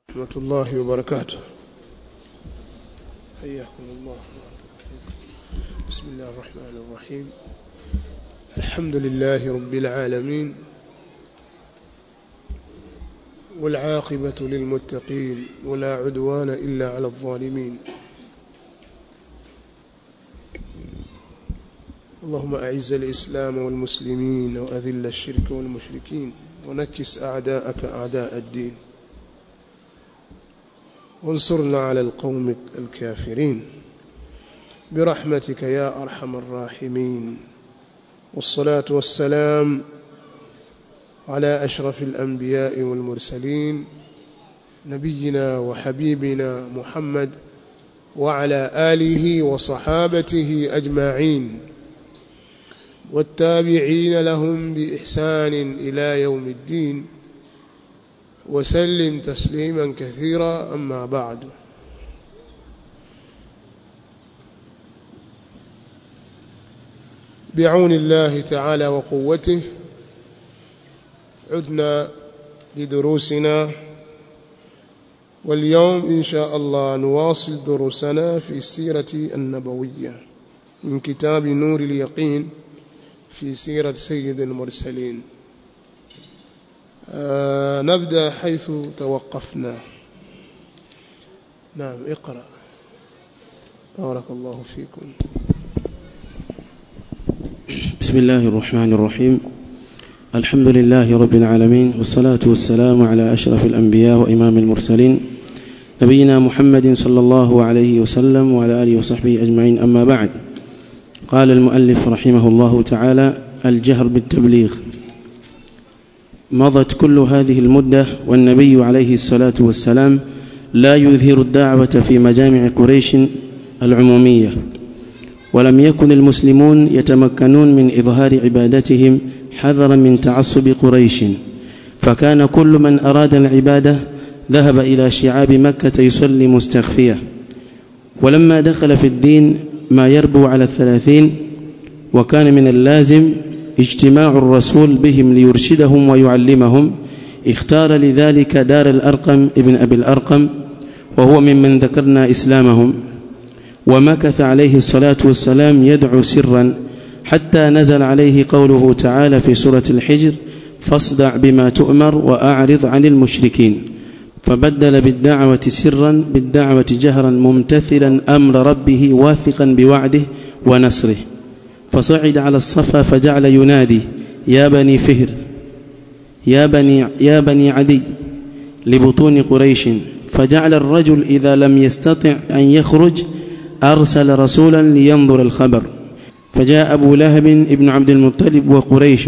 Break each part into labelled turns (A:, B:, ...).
A: ورحمة الله وبركاته حياكم الله بسم الله الرحمن الرحيم الحمد لله رب العالمين والعاقبة للمتقين ولا عدوان إلا على الظالمين اللهم أعز الإسلام والمسلمين وأذل الشرك والمشركين ونكس أعداءك أعداء الدين وانصرنا على القوم الكافرين برحمتك يا أرحم الراحمين والصلاة والسلام على أشرف الأنبياء والمرسلين نبينا وحبيبنا محمد وعلى آله وصحابته أجمعين والتابعين لهم بإحسان إلى يوم الدين وسلم تسليما كثيرا أما بعد بعون الله تعالى وقوته عدنا لدروسنا واليوم إن شاء الله نواصل دروسنا في السيرة النبوية من كتاب نور اليقين في سيرة سيد المرسلين آه نبدأ حيث توقفنا نعم اقرأ بارك الله فيكم
B: بسم الله الرحمن الرحيم الحمد لله رب العالمين والصلاة والسلام على أشرف الأنبياء وإمام المرسلين نبينا محمد صلى الله عليه وسلم وعلى آله وصحبه أجمعين أما بعد قال المؤلف رحمه الله تعالى الجهر بالتبليغ مضت كل هذه المدة والنبي عليه الصلاة والسلام لا يظهر الدعوة في مجامع قريش العمومية ولم يكن المسلمون يتمكنون من إظهار عبادتهم حذرا من تعصب قريش فكان كل من أراد العبادة ذهب إلى شعاب مكة يصلي مستخفية ولما دخل في الدين ما يربو على الثلاثين وكان من اللازم اجتماع الرسول بهم ليرشدهم ويعلمهم اختار لذلك دار الأرقم ابن أبي الأرقم وهو ممن ذكرنا إسلامهم ومكث عليه الصلاة والسلام يدعو سرا حتى نزل عليه قوله تعالى في سورة الحجر فاصدع بما تؤمر وأعرض عن المشركين فبدل بالدعوة سرا بالدعوة جهرا ممتثلا أمر ربه واثقا بوعده ونصره فصعد على الصفا فجعل ينادي يا بني فهر يا بني, يا بني عدي لبطون قريش فجعل الرجل إذا لم يستطع أن يخرج أرسل رسولا لينظر الخبر فجاء أبو لهب ابن عبد المطلب وقريش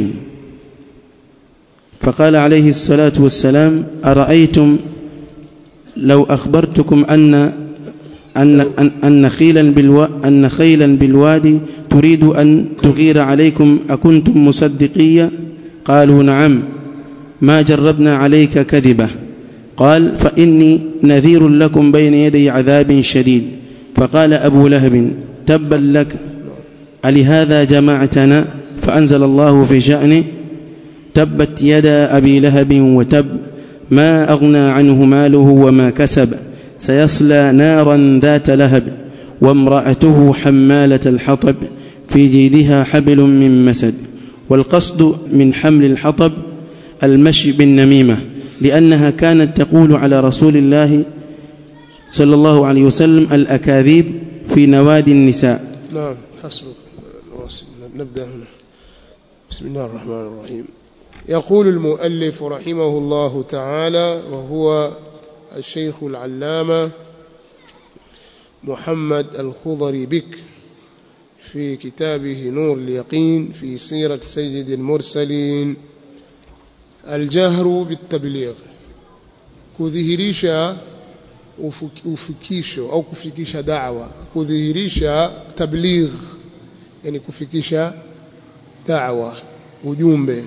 B: فقال عليه الصلاة والسلام أرأيتم لو أخبرتكم أن أن أن, أن خيلا بالو أن خيلا بالوادي تريد أن تغير عليكم أكنتم مصدقية قالوا نعم ما جربنا عليك كذبة قال فإني نذير لكم بين يدي عذاب شديد فقال أبو لهب تبا لك ألهذا جمعتنا فأنزل الله في شأنه تبت يدا أبي لهب وتب ما أغنى عنه ماله وما كسب سيصلى نارا ذات لهب وامرأته حمالة الحطب في جيدها حبل من مسد والقصد من حمل الحطب المشي بالنميمة لأنها كانت تقول على رسول الله صلى الله عليه وسلم الأكاذيب في نوادي النساء
A: نعم حسبك نبدأ هنا بسم الله الرحمن الرحيم يقول المؤلف رحمه الله تعالى وهو الشيخ العلامة محمد الخضري بك في كتابه نور اليقين في سيرة سيد المرسلين الجهر بالتبليغ kudhihirisha ufikisho au kufikisha da'wa kudhihirisha tabligh yani kufikisha da'wa ujumbe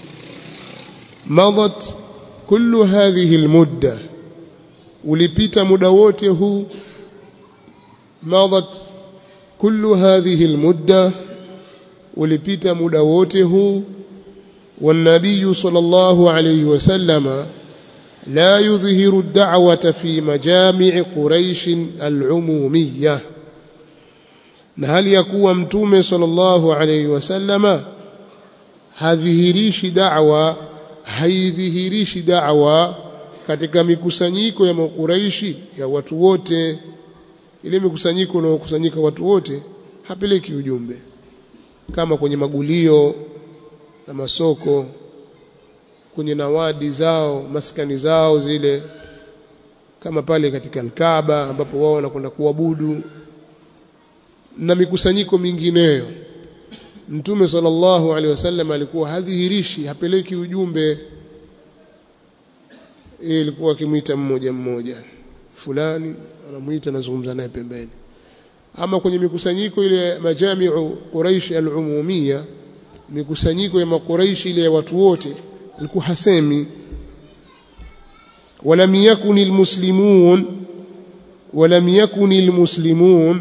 A: madat kullu hadhihi almudda ulipita muda wote huu madat kullu hadhihi almudda ulipita muda wote huu والنبي صلى الله عليه وسلم la yudhhiru ad-da'wata fi majami' quraish al-umumiyya na hali ya kuwa mtume sallallahu alayhi wasallama hadhihirishi da'wa haidhihirishi da'wa katika mikusanyiko ya makuraishi ya watu wote ile mikusanyiko unaokusanyika watu wote hapeleki ujumbe kama kwenye magulio na masoko kwenye nawadi zao maskani zao zile kama pale katika Alkaaba ambapo wao wanakwenda kuabudu na mikusanyiko mingineyo Mtume sallallahu alaihi wasallam alikuwa hadhihirishi hapeleki ujumbe ilikuwa akimwita mmoja mmoja fulani anamuita anazungumza naye pembeni ama kwenye mikusanyiko ile majamiu Quraish al-umumia mikusanyiko ya makuraish ile ya watu wote alikuwa hasemi ولم يكن المسلمون ولم يكن المسلمون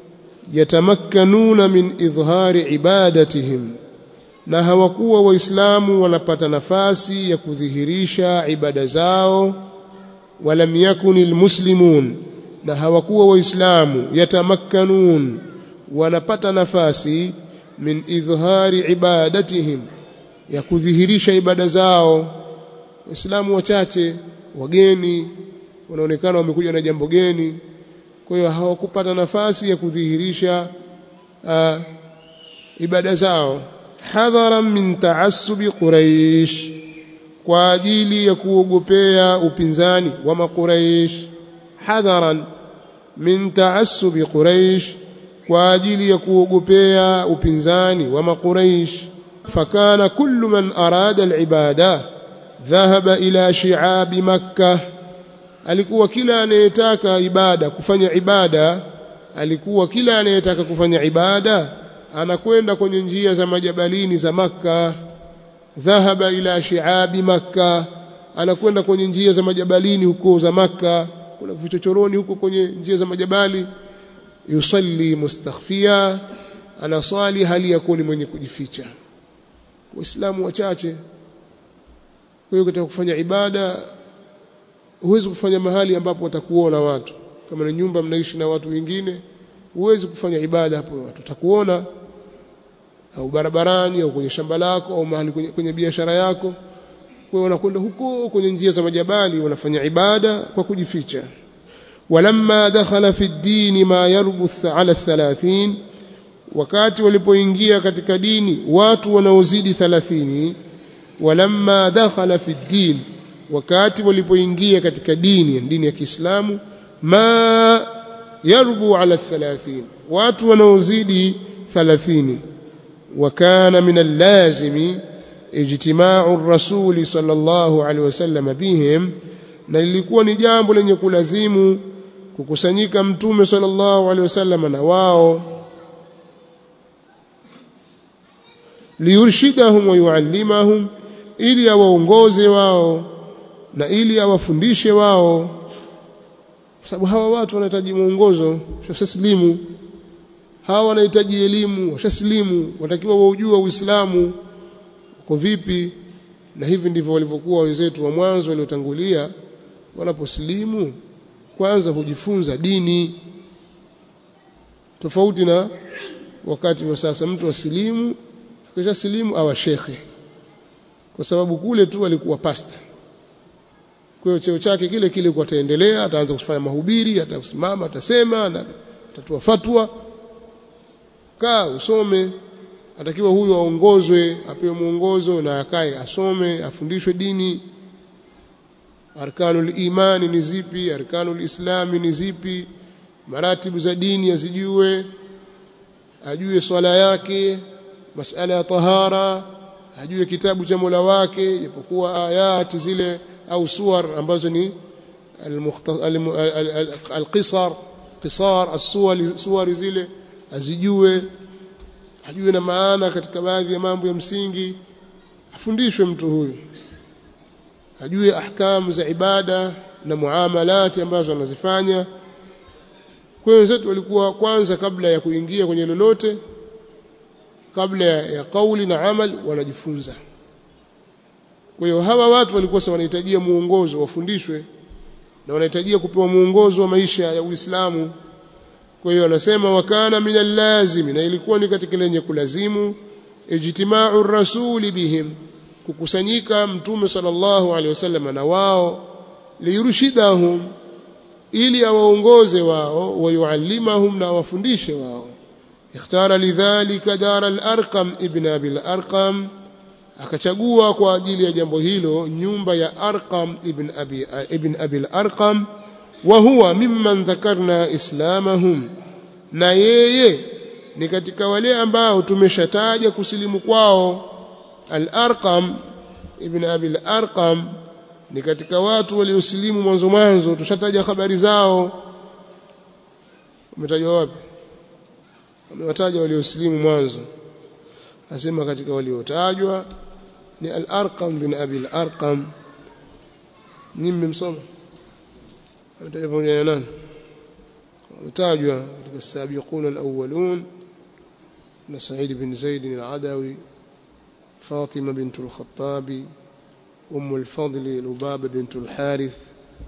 A: يتمكنون من إظهار عبادتهم na hawakuwa waislamu wanapata nafasi ya kudhihirisha ibada zao walam yakunil muslimun na hawakuwa waislamu yatamakkanun wanapata nafasi min idhhari ibadatihim ya kudhihirisha ibada zao waislamu wachache wageni wanaonekana wamekuja na jambo geni kwa hiyo hawakupata nafasi ya kudhihirisha uh, ibada zao hadharan min taassubi quraish kwa ajili ya kuogopea upinzani wa makuraish hadharan min taassubi quraish kwa ajili ya kuogopea upinzani wa makuraish fakana kullu man arada alibada dhahaba ila shi'abi makkah alikuwa kila anayetaka ibada kufanya ibada alikuwa kila anayetaka kufanya ibada anakwenda kwenye njia za majabalini za makka dhahaba ila shi'abi makka anakwenda kwenye njia za majabalini huko za makka kuna vichochoroni huko kwenye njia za majabali yusalli mustakhfia anaswali hali yakuwa ni mwenye kujificha waislamu wachache kwa hiyo katika kufanya ibada huwezi kufanya mahali ambapo watakuona watu kama ni nyumba mnaishi na watu wengine huwezi kufanya ibada hapo watu watakuona au barabarani au kwenye shamba lako au mahali kwenye, kwenye biashara yako kwa hiyo wanakwenda huko kwenye njia za majabali wanafanya ibada kwa kujificha walamma dakhala fi ddini ma yarbuth ala 30 wakati walipoingia katika dini watu wanaozidi 30 walamma dakhala fi ddin wakati walipoingia katika dini dini ya Kiislamu ma yarbu ala 30 watu wanaozidi 30 وكان من اللازم اجتماع الرسول صلى الله عليه وسلم بهم na lilikuwa ni jambo lenye kulazimu kukusanyika mtume sallallahu alaihi wasallam na wao liyurshidahum wa yuallimahum ili awaongoze wao na ili awafundishe wao kwa sababu hawa watu wanahitaji mwongozo washaslimu hawa wanahitaji elimu washaslimu watakiwa waujua uislamu uko vipi na hivi ndivyo walivyokuwa wenzetu wa mwanzo waliotangulia wanaposlimu kwanza hujifunza dini tofauti na wakati wa sasa mtu asilimu akisha silimu awa shekhe kwa sababu kule tu alikuwa pasta kwa hiyo cheo chake kile kile kwa ataendelea ataanza kufanya mahubiri atasimama atasema na atatoa fatwa kaa usome atakiwa huyu aongozwe apewe mwongozo na akae asome afundishwe dini arkanul imani ni zipi arkanul islami ni zipi maratibu za dini azijue ajue swala yake masala ya tahara ajue kitabu cha Mola wake japokuwa ayati zile au suwar ambazo ni al-qisar qisar as-suwar zile azijue ajue na maana katika baadhi ya mambo ya msingi afundishwe mtu huyu ajue ahkamu za ibada na muamalati ambazo anazifanya kwa wenzetu walikuwa kwanza kabla ya kuingia kwenye lolote kabla ya, ya kauli na amal wanajifunza kwa hiyo hawa watu walikuwa wanahitajia muongozo wafundishwe na wanahitajia kupewa muongozo wa maisha ya Uislamu kwa hiyo anasema wakana min allazimi na ilikuwa ni katika lenye kulazimu ijtima'u rasuli bihim kukusanyika mtume sallallahu alaihi wasallam na wao liyurshidahum ili awaongoze wao wayuallimahum na awafundishe wao ikhtara lidhalika dar al-arqam ibn abi al-arqam akachagua kwa ajili ya jambo hilo nyumba ya arqam ibn abi ibn abi al-arqam wa huwa mimman dhakarna islamahum na yeye ni katika wale ambao tumeshataja kusilimu kwao al-arqam ibn abi al-arqam ni katika watu waliosilimu mwanzo mwanzo tushataja habari zao umetajwa wapi amewataja waliosilimu mwanzo asema katika waliotajwa ni al-arqam bin abi al-arqam ni mmemsoma ametaja pamoja na nani utajwa katika sabiquna al-awwalun na Sa'id bin Zaid al-Adawi فاطمة بنت الخطاب أم الفضل لبابة بنت الحارث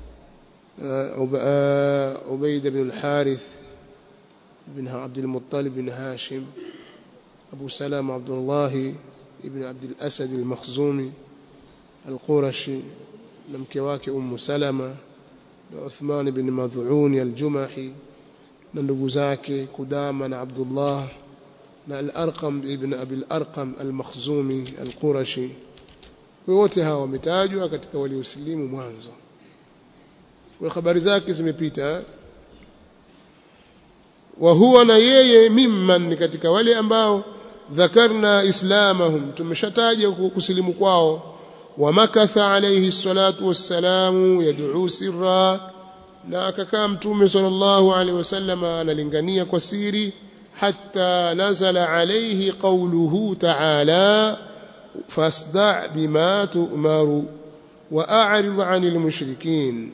A: عبيدة بن الحارث بن عبد المطلب بن هاشم أبو سلام عبد الله بن عبد الأسد المخزومي القرشي نمكواك أم سلمة عثمان بن مذعون الجمحي نندقزاك قداما عبد الله الأرقم ابن أبي الأرقم المخزومي القرشي wote hawa wametajwa katika waliosilimu mwanzo kwa habari zake zimepita wa huwa na yeye mimman katika wale ambao dhakarna islamahum tumeshataja kusilimu kwao wa makatha alayhi salatu wassalamu yad'u sirra na akakaa mtume sallallahu alaihi wasallam analingania kwa siri hatta nazala alayhi qawluhu ta'ala فاصدع بما تؤمر واعرض عن المشركين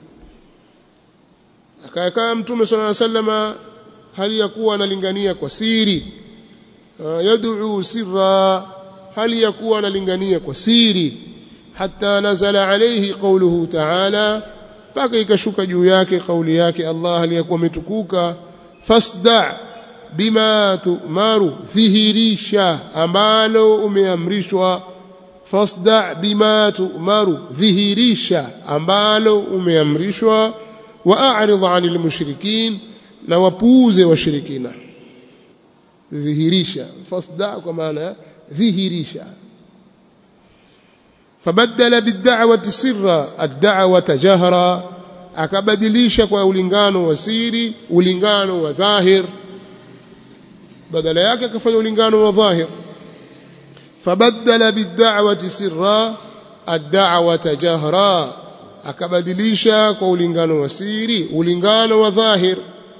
A: akakaa mtume صلى الله عليه وسلم hali ya kuwa analingania kwa siri yad'u sirra hali ya kuwa analingania kwa siri hatta nazala alayhi qawluhu ta'ala paka ikashuka juu yake kauli yake Allah aliyakuwa ametukuka fasda bima tu'maru dhihirisha ambalo umeamrishwa fasda bima tu'maru dhihirisha ambalo umeamrishwa wa a'rid 'anil mushrikin na wapuuze washirikina dhihirisha fasda kwa maana dhihirisha fabaddala bid-da'wati sirra ad-da'wata jahra akabadilisha kwa ulingano wa siri ulingano wa dhahir badala yake akafanya ulingano wa dhahir fabaddala bid-da'wati sirra ad-da'wata jahra akabadilisha kwa ulingano wa siri ulingano wa dhahir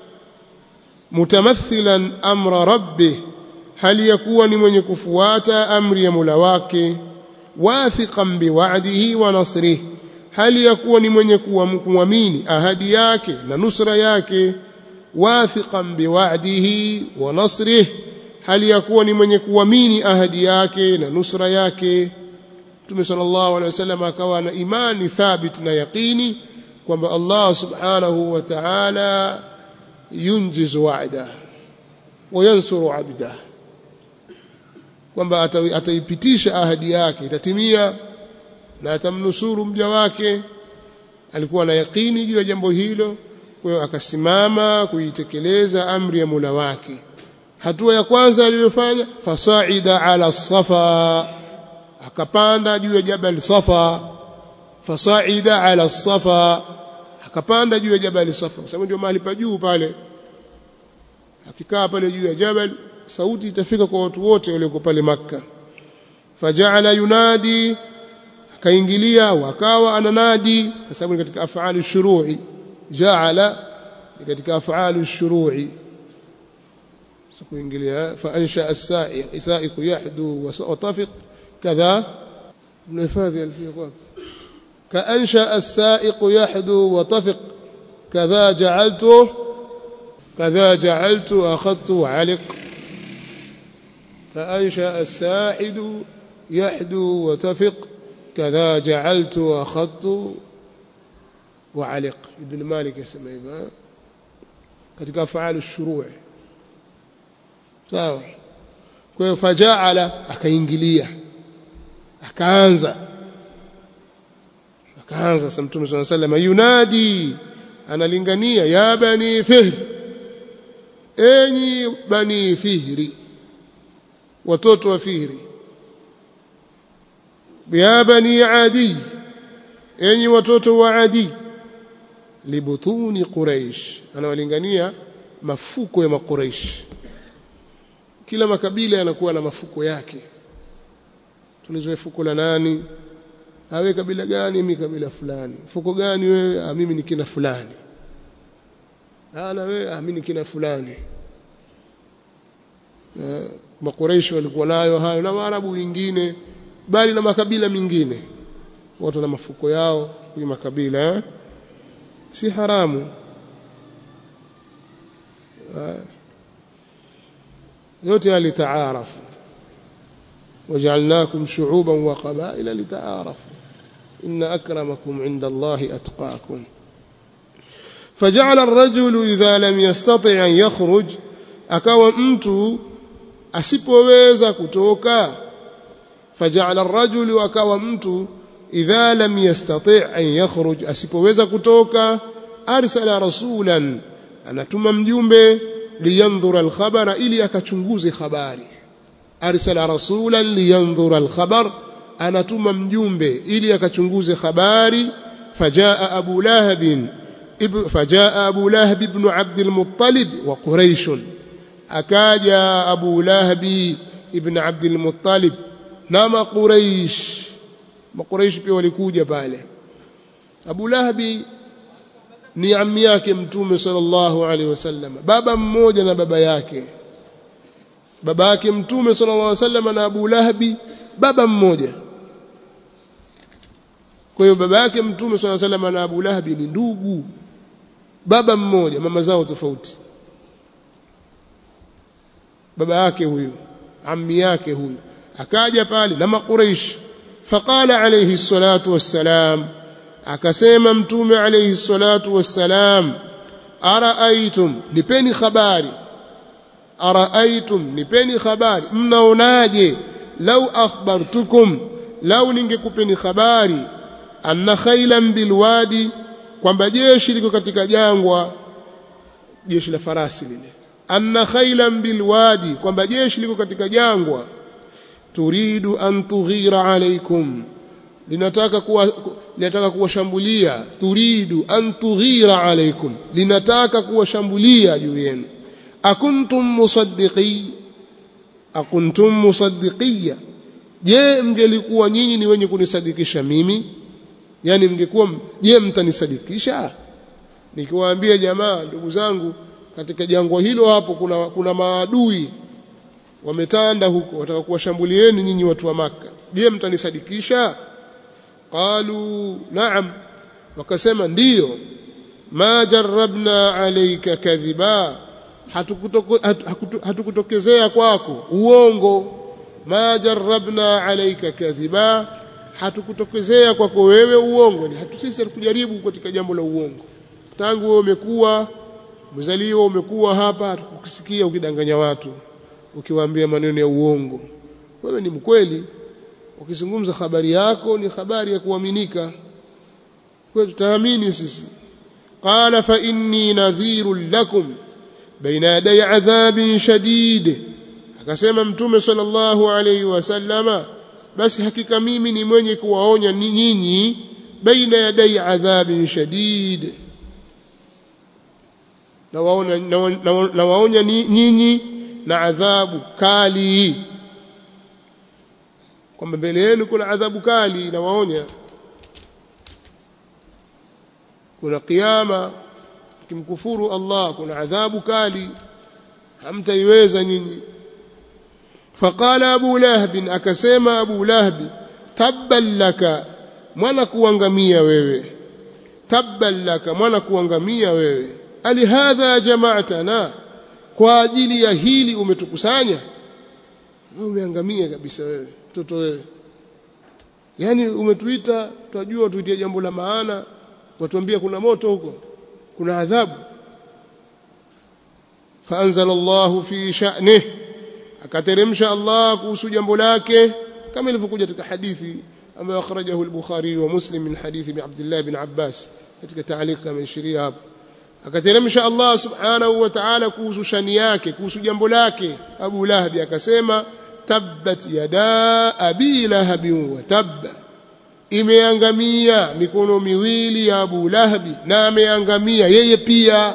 A: mutamathilan amra rabbih hali yakuwa ni mwenye kufuata amri ya Mola wake wathiqan biwa'dihi wa nasrihi hali yakuwa ni mwenye kuamini ahadi yake na nusra yake wathiqan biwa'dihi wa nasrihi hali yakuwa ni mwenye kuamini ahadi yake na nusra yake Mtume sallallahu alaihi wasallam akawa na imani thabit na yaqini kwamba Allah subhanahu wa ta'ala yunjizu wa'da wa yansuru 'abda kwamba ataipitisha ahadi yake itatimia na atamnusuru mja wake alikuwa na yaqini juu ya jambo hilo kwa hiyo akasimama kuitekeleza amri ya Mola wake hatua ya kwanza aliyofanya fasaida ala safa akapanda juu ya jabal safa fasaida ala safa akapanda juu ya jabal safa kwa sababu ndio mahali pa juu pale akikaa pale juu ya jabal sauti itafika kwa watu wote walioko pale makka faja'ala yunadi akaingilia wakawa ananadi kwa sababu ni katika af'ali shuru'i ja'ala ni katika af'ali shuru'i سكوينجليا فأنشأ السائق سائق يحدو وطفق كذا ابن فاذي الفيق كأنشأ السائق يحدو وطفق كذا جعلته كذا جعلت أخذت وعلق فأنشأ الساحد يحدو وتفق kadha ja'altu wa akhadtu wa aliq ibn malik yasema hivyo katika afaalu shuruu sawa kwa hiyo fajaala akaingilia akaanza akaanza sasa mtume swalla sallam yunadi analingania ya bani fihr enyi bani fihri watoto wa fihri ya bani adi enyi watoto wa adi libutuni quraish anawalingania mafuko ya makuraish kila makabila yanakuwa na mafuko yake tulizoe fuko la nani awe kabila gani mimi kabila fulani fuko gani wewe ah, mimi ni kina fulani ana wewe ah, mimi ni kina fulani eh, makuraishi walikuwa nayo hayo na waarabu wengine bali na makabila mengine watu na mafuko yao kwenye makabila eh? si haramu eh, yote yalitaarafu وجعلناكم شعوبا وقبائل لتعارفوا إن أكرمكم عند الله أتقاكم فجعل الرجل إذا لم يستطع أن يخرج akawa mtu asipoweza kutoka faja'ala ar-rajulu akawa mtu idha lam yastati' an yakhruj asipoweza kutoka arsala rasulan anatuma mjumbe liyandhura al-khabara ili akachunguze habari arsala rasulan liyandhura al-khabar anatuma mjumbe ili akachunguze habari fajaa abu lahab fajaa abu lahab ibn abd al-muttalib wa quraish akaja abu lahab ibn abd al-muttalib na maquraish maquraish pia walikuja pale abu lahab ni ammi yake mtume sallallahu alaihi wasallam baba mmoja na baba yake baba yake mtume sallallahu alaihi wasallam na Abu Lahabi baba mmoja kwa hiyo baba yake mtume sallallahu alaihi wasallam na Abu Lahabi ni ndugu baba mmoja mama zao tofauti baba yake huyu ammi yake huyu akaja pale na makuraish faqala alayhi salatu wassalam akasema mtume alayhi salatu wassalam araaitum nipeni habari araaitum nipeni habari mnaonaje lau akhbartukum lau ningekupeni habari anna khailan bilwadi kwamba jeshi liko katika jangwa jeshi la farasi lile anna khailan bilwadi kwamba jeshi liko katika jangwa turidu an tughira alaikum linataka kuwa linataka kuwashambulia turidu an tughira alaikum linataka kuwashambulia juu yenu akuntum musaddiqi akuntum musaddiqiyya je mngelikuwa nyinyi ni wenye kunisadikisha mimi yani mngekuwa je mtanisadikisha nikiwaambia jamaa ndugu zangu katika jangwa hilo hapo kuna kuna maadui wametanda huko wataka kuwashambulieni nyinyi watu wa maka je mtanisadikisha qalu na'am wakasema ndiyo ma jarrabna alayka kadhiba hatukutokezea kwako uongo ma jarrabna alayka kadhiba hatukutokezea kwako wewe uongo ni hatu sisi hatukujaribu katika jambo la uongo tangu wewe umekuwa mzaliwa umekuwa hapa hatukusikia ukidanganya watu ukiwaambia maneno ya uongo wewe ni mkweli ukizungumza habari yako ni habari ya kuaminika kwa tutaamini sisi qala fa inni nadhirun lakum baina yaday adhabin shadid akasema mtume sallallahu alayhi wasallama basi hakika mimi ni mwenye kuwaonya nyinyi baina yaday adhabin shadid na waonya na waonya nyinyi na adhabu kali kwamba mbele yenu kuna adhabu kali na waonya kuna kiyama kimkufuru Allah kuna adhabu kali hamtaiweza nyinyi faqala abu lahab akasema abu lahab tabban laka mwana kuangamia wewe tabban laka mwana kuangamia wewe ali hadha jama'tana kwa ajili ya hili umetukusanya wewe umeangamia kabisa wewe mtoto wewe yani umetuita tunajua tuitie jambo la maana watuambia kuna moto huko kuna adhabu faanzala Allahu fi sha'nihi akateremsha Allah kuhusu jambo lake kama ilivyokuja katika hadithi ambayo akhrajahu al-Bukhari wa Muslim min hadithi ibn Abdullah ibn Abbas katika taaliq ameishiria hapo akateremsha Allah subhanahu wa ta'ala kuhusu shani yake kuhusu jambo lake Abu Lahab akasema tabbat yada abi lahab wa tabba imeangamia mikono miwili ya Abu Lahabi na ameangamia yeye pia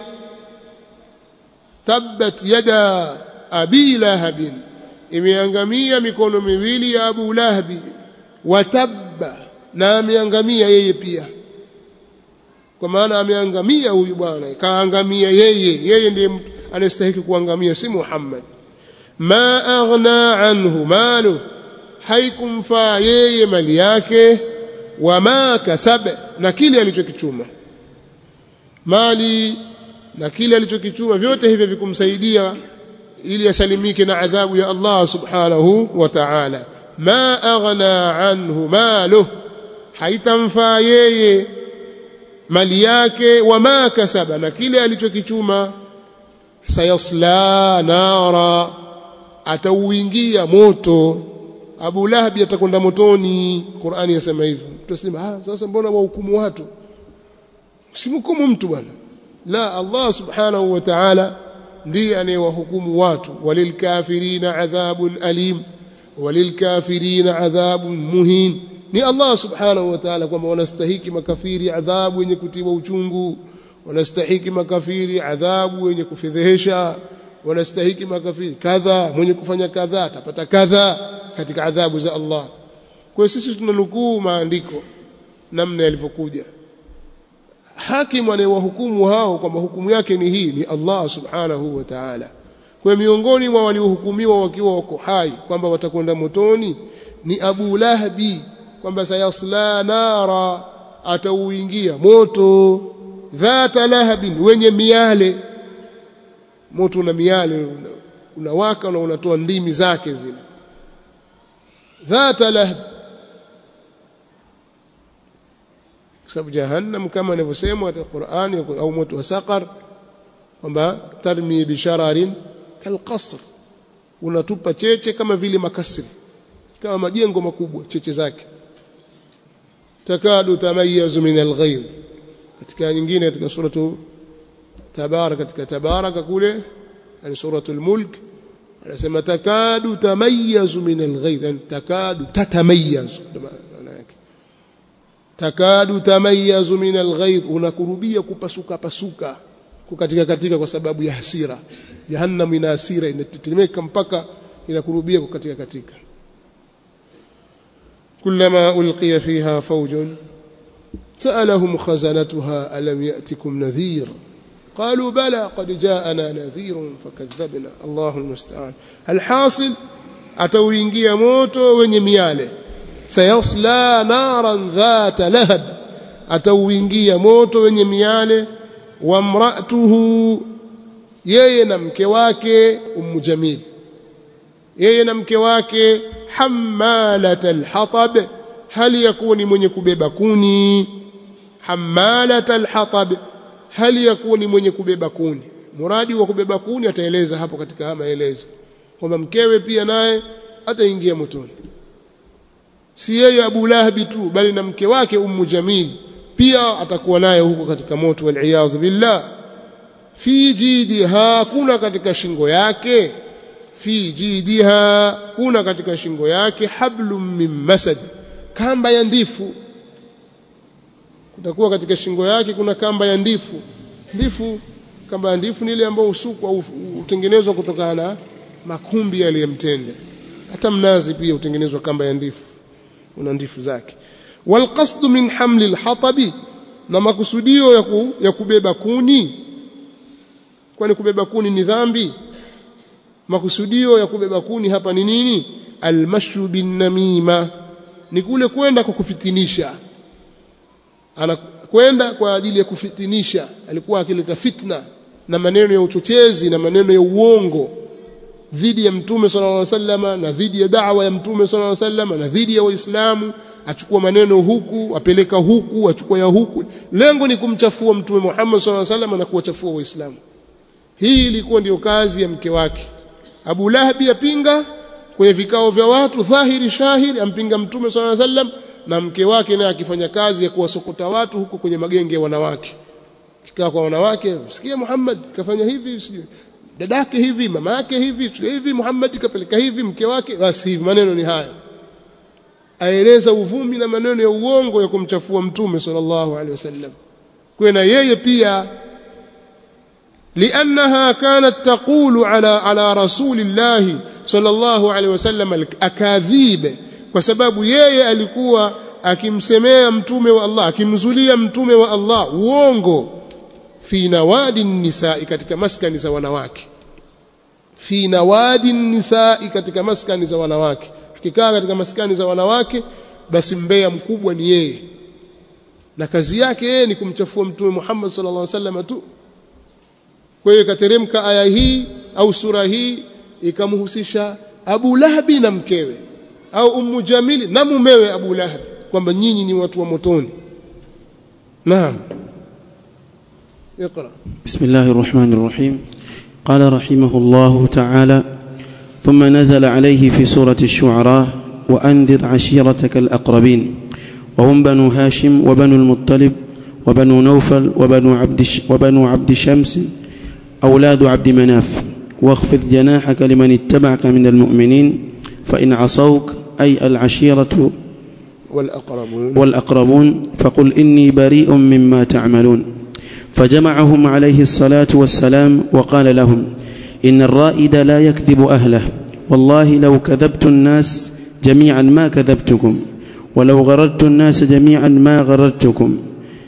A: tabbat yada abi lahabin imeangamia mikono miwili ya Abu Lahabi watabba na ameangamia yeye pia kwa maana ameangamia huyu bwana kaangamia yeye yeye ndiye anastahili kuangamia si Muhammad ma aghna anhu malu haikumfaa yeye mali yake wama kasab na kile alichokichuma mali na kile alichokichuma vyote hivyo vikumsaidia ili asalimike na adhabu ya Allah subhanahu wa ta'ala ma aghna anhu maluh haitamfaa yeye mali yake wama kasaba na kile alichokichuma sayasla nara atauingia moto Abu Lahab atakwenda motoni Qur'ani yasema hivyo tutasema ah sasa mbona wahukumu watu simhukumu mtu bwana la Allah subhanahu wa ta'ala ndiye anayewahukumu watu walilkafirina adhabun alim walilkafirina adhabun muhin ni Allah subhanahu wa ta'ala kwamba wanastahiki makafiri adhabu yenye kutiwa uchungu wanastahiki makafiri adhabu yenye kufedhehesha wanastahiki makafiri kadha mwenye kufanya kadha atapata kadha katika adhabu za Allah kwa sisi tunanukuu maandiko namna yalivyokuja hakimu anayewahukumu hao kwamba hukumu yake ni hii ni Allah subhanahu wa ta'ala kwa miongoni mwa waliohukumiwa wakiwa wako hai kwamba watakwenda motoni ni Abu Lahabi kwamba sayasla nara atauingia moto dhata lahabin wenye miale moto una miale unawaka una na unatoa ndimi zake zile dhata lahab kwa sababu jahannam kama inavyosemwa katika Qur'ani au moto wa saqar kwamba tarmi bishararin kalqasr unatupa cheche kama vile makasri kama majengo makubwa cheche zake takadu tamayazu min alghayz katika nyingine katika suratu tabarak katika tabaraka kule yani suratul mulk anasema takadu tamayazu min alghayz yani takadu tatamayazu maana yake takadu tamayazu min alghayz unakurubia kupasuka pasuka kukatika katika kwa sababu ya hasira jahannam ina hasira inatetemeka mpaka inakurubia kukatika katika كلما ألقي فيها فوج سألهم خزنتها ألم يأتكم نذير قالوا بلى قد جاءنا نذير فكذبنا الله المستعان الحاصل atauingia moto wenye miale sayasla naran dhata lahab atauingia moto wenye miale wa mraatuhu yeye na mke wake ummu jamil yeye na mke wake hammalat alhatab hali yakuwa ni mwenye kubeba kuni hammalat alhatab hali yakuwa ni mwenye kubeba kuni muradi wa kubeba kuni ataeleza hapo katika haya maelezo kwamba mkewe pia naye ataingia motoni si yeye Abu Lahabi tu bali na mke wake Ummu Jamil pia atakuwa naye huko katika moto wal billah fi jidiha kuna katika shingo yake fi jidiha kuna katika shingo yake hablum min masad kamba ya ndifu kutakuwa katika shingo yake kuna kamba ya ndifu ndifu kamba ya ndifu ni ile ambayo usukwa au utengenezwa kutokana na makumbi yaliyemtende hata mnazi pia utengenezwa kamba ya ndifu una ndifu zake walqasd min hamli alhatabi na makusudio ya, ku, ya kubeba kuni kwani kubeba kuni ni dhambi makusudio ya kubeba kuni hapa ni nini almashu bin namima ni kule kwenda kwa kufitinisha anakwenda kwa ajili ya kufitinisha alikuwa akileta fitna na maneno ya uchochezi na maneno ya uongo dhidi ya mtume sallallahu alaihi wasallam na dhidi ya da'wa ya mtume sallallahu alaihi wasallam na dhidi ya waislamu achukua maneno huku apeleka huku achukua ya huku lengo ni kumchafua mtume Muhammad sallallahu alaihi wasallam na kuwachafua waislamu hii ilikuwa ndiyo kazi ya mke wake Abu Lahab yapinga kwenye vikao vya watu dhahiri shahiri ampinga mtume sallallahu alaihi wasallam na mke wake naye akifanya kazi ya kuwasokota watu huko kwenye magenge ya wanawake kikaa kwa wanawake sikia Muhammad kafanya hivi sijui dadake hivi mama yake hivi hivi Muhammad kapeleka hivi mke wake basi hivi maneno ni haya aeleza uvumi na maneno ya uongo ya kumchafua mtume sallallahu alaihi wasallam kwa na yeye pia لانها كانت تقول على على رسول الله صلى الله عليه وسلم الاكاذيب kwa sababu yeye alikuwa akimsemea mtume wa Allah akimzulia mtume wa Allah uongo fi nawadi nisaa katika maskani za wanawake fi nawadi nisaa katika maskani za wanawake akikaa katika maskani za wanawake basi mbea mkubwa ni yeye na kazi yake yeye ni kumchafua mtume Muhammad sallallahu alaihi wasallam tu kwa hiyo ikateremka aya hii au sura hii ikamhusisha Abu Lahabi na mkewe au Ummu Jamili na mumewe Abu Lahab kwamba nyinyi ni watu wa motoni naam اقرا
B: بسم الله الرحمن الرحيم قال رحمه الله تعالى ثم نزل عليه في سورة الشعراء وأنذر عشيرتك الأقربين وهم بنو هاشم وبنو المطلب وبنو نوفل وبنو عبد, وبنو عبد شمس أولاد عبد مناف واخفض جناحك لمن اتبعك من المؤمنين فإن عصوك أي العشيرة
A: والأقربون
B: والأقربون فقل إني بريء مما تعملون فجمعهم عليه الصلاة والسلام وقال لهم إن الرائد لا يكذب أهله والله لو كذبت الناس جميعا ما كذبتكم ولو غررت الناس جميعا ما غررتكم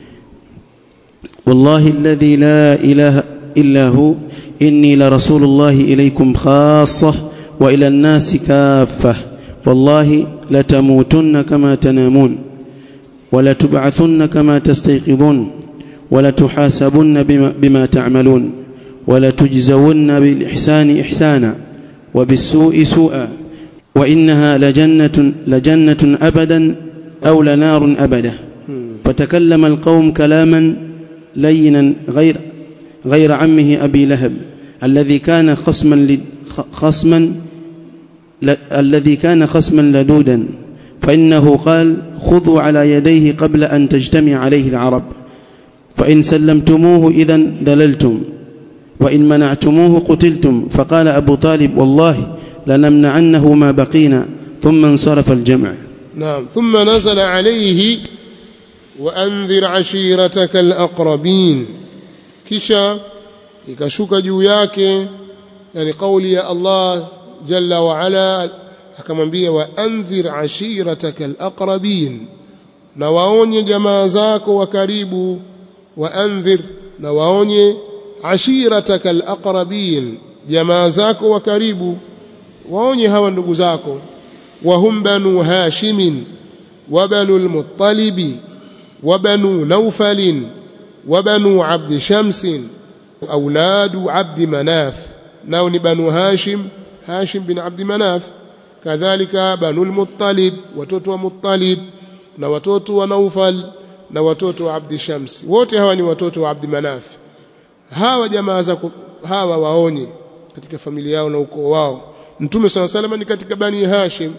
B: والله الذي لا إله إلا هو إني لرسول الله إليكم خاصة وإلى الناس كافة والله لتموتن كما تنامون ولتبعثن كما تستيقظون ولتحاسبن بما, بما تعملون ولتجزون بالإحسان إحسانا وبالسوء سوءا وإنها لجنة, لجنة أبدا أو لنار أبدا فتكلم القوم كلاما لينا غير غير عمه أبي لهب الذي كان خصما خصما الذي كان خصما لدودا فإنه قال خذوا على يديه قبل أن تجتمع عليه العرب فإن سلمتموه إذا دللتم وإن منعتموه قتلتم فقال أبو طالب والله لنمنعنه ما بقينا ثم انصرف الجمع
A: نعم ثم نزل عليه وأنذر عشيرتك الأقربين kisha ikashuka juu yake yani kauli ya Allah jalla wa ala akamwambia wa anzir ashirataka alaqrabin na waonye jamaa zako wa karibu wa anzir na waonye ashirataka alaqrabin jamaa zako wa karibu waonye hawa ndugu zako wa hum banu hashimin wa banu almuttalibi wa banu naufalin وبنو عبد شمس أولاد عبد مناف نون بنو هاشم هاشم بن عبد مناف كذلك بنو المطلب وتوتو مطلب na watoto wa Naufal na watoto wa Abdi Shams wote hawa ni watoto wa Abdi Manaf hawa jamaa za hawa waonye katika familia yao na ukoo wao Mtume swalla salama ni katika Bani Hashim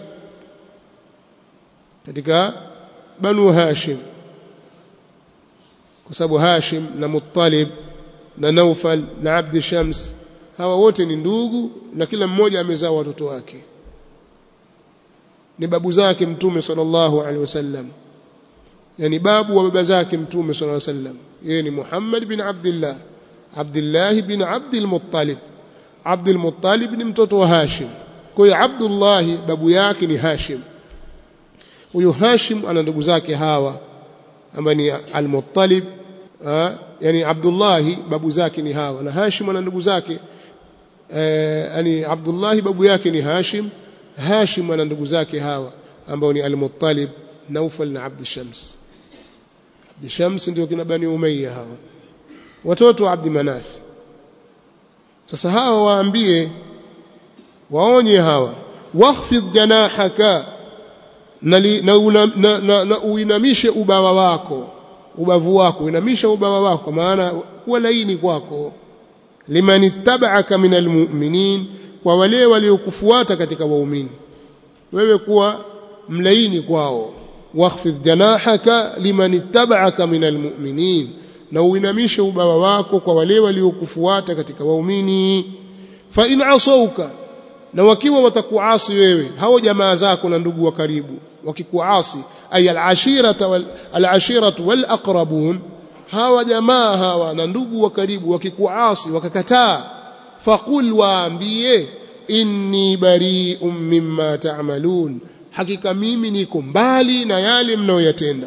A: katika Banu Hashim kwa sababu Hashim na Muttalib na Naufal na Abd Shams hawa wote ni ndugu na kila mmoja amezaa watoto wake ni babu zake mtume sallallahu alaihi wasallam yani babu wa baba zake mtume sallallahu alaihi wasallam yeye ni Muhammad bin Abdullah Abdullah bin Abdul Muttalib Abdul Muttalib ni mtoto wa Hashim kwa hiyo Abdullah babu yake ni Hashim huyo Hashim ana ndugu zake hawa ambaye ni Al-Muttalib yani Abdullah babu zake ni hawa na Hashim ana ndugu zake yani Abdullah babu yake ni Hashim Hashim ana ndugu zake hawa ambao ni Al-Muttalib Naufal na Abd Shams Abd Shams ndio kina Bani Umayya hawa watoto wa Abd Manaf sasa hawa waambie waonye hawa wakhfid janahaka na, li, na, una, na, na, na uinamishe ubawa wako ubavu wako uinamisha ubawa wako kwa maana kuwa laini kwako liman ittaba'aka minal mu'minin kwa wale waliokufuata katika waumini wewe kuwa mlaini kwao wakhfidh janahaka liman ittaba'aka minal mu'minin na uinamishe ubawa wako kwa wale waliokufuata katika waumini fa in asauka na wakiwa watakuasi wewe hao jamaa zako na ndugu wa karibu wakikuasi ay al-ashirata wal al-ashiratu wal aqrabun hawa jamaa hawa na ndugu wa karibu wakikuasi wakakataa faqul waambie inni bari'un mimma ta'malun hakika mimi niko mbali na yale mnayoyatenda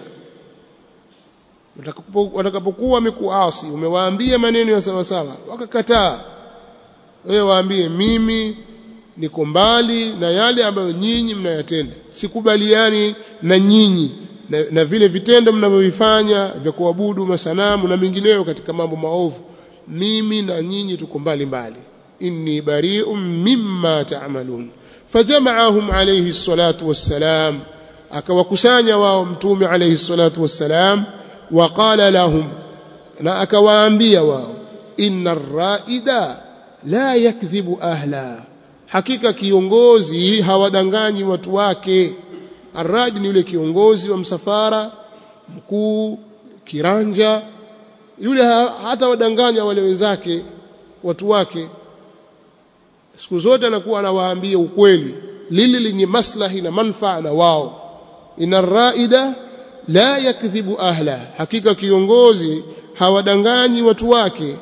A: watakapokuwa wamekuasi umewaambia maneno ya sawa sawa wakakataa wewe waambie mimi niko mbali na yale ambayo nyinyi mnayatenda sikubaliani na nyinyi na, na vile vitendo mnavyovifanya vya kuabudu masanamu na mengineyo katika mambo maovu mimi na nyinyi tuko mbali mbali inni bari'un mimma ta'malun fajama'ahum alayhi salatu wassalam akawakusanya wao mtume alayhi salatu wassalam waqala lahum na akawaambia wao inna ar-ra'ida la yakdhibu ahla hakika kiongozi hawadanganyi watu wake arraj ni yule kiongozi wa msafara mkuu kiranja yule hata wadanganya wale wenzake watu wake siku zote anakuwa anawaambia ukweli lili lenye maslahi na manfaa na wao ina raida la yakdhibu ahla hakika kiongozi hawadanganyi watu wake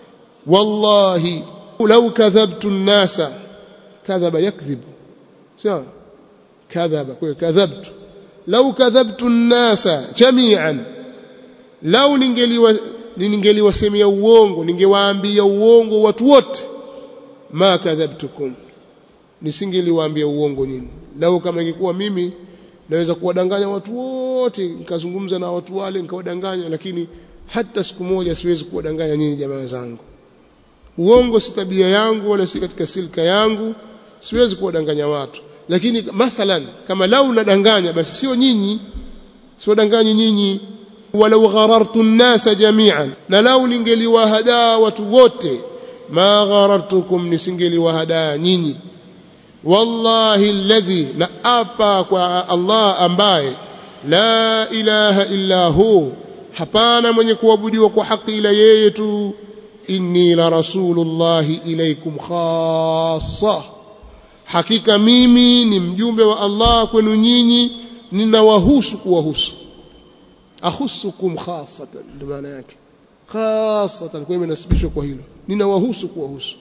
A: wallahi law kadhabtu an-nasa kadhaba yakdhibu sawa kadhaba kwa kadhabtu law kadhabtu an-nasa jami'an law ningeliwa ningeliwasemea uongo ningewaambia uongo watu wote ma kadhabtukum nisingeliwaambia uongo nyinyi lau kama ingekuwa mimi naweza kuwadanganya watu wote nikazungumza na watu wale nikawadanganya lakini hata siku moja siwezi kuwadanganya nyinyi jamaa zangu uongo si tabia yangu wala si katika silka yangu siwezi kuwadanganya watu lakini mathalan kama lau nadanganya basi sio nyinyi siwadanganyi nyinyi walau gharartu nnasa jami'an na lau ningeliwahadaa watu wote ma gharartukum nisingeliwahadaa nyinyi wallahi alladhi na apa kwa Allah ambaye la ilaha illa hu hapana mwenye kuabudiwa kwa haki ila yeye tu inni la rasulullahi ilaikum khassa hakika mimi ni mjumbe wa Allah kwenu nyinyi ninawahusu kuwahusu ahusukum khassatan ndio maana yake khassatan kwa imenasibishwa kwa hilo ninawahusu kuwahusu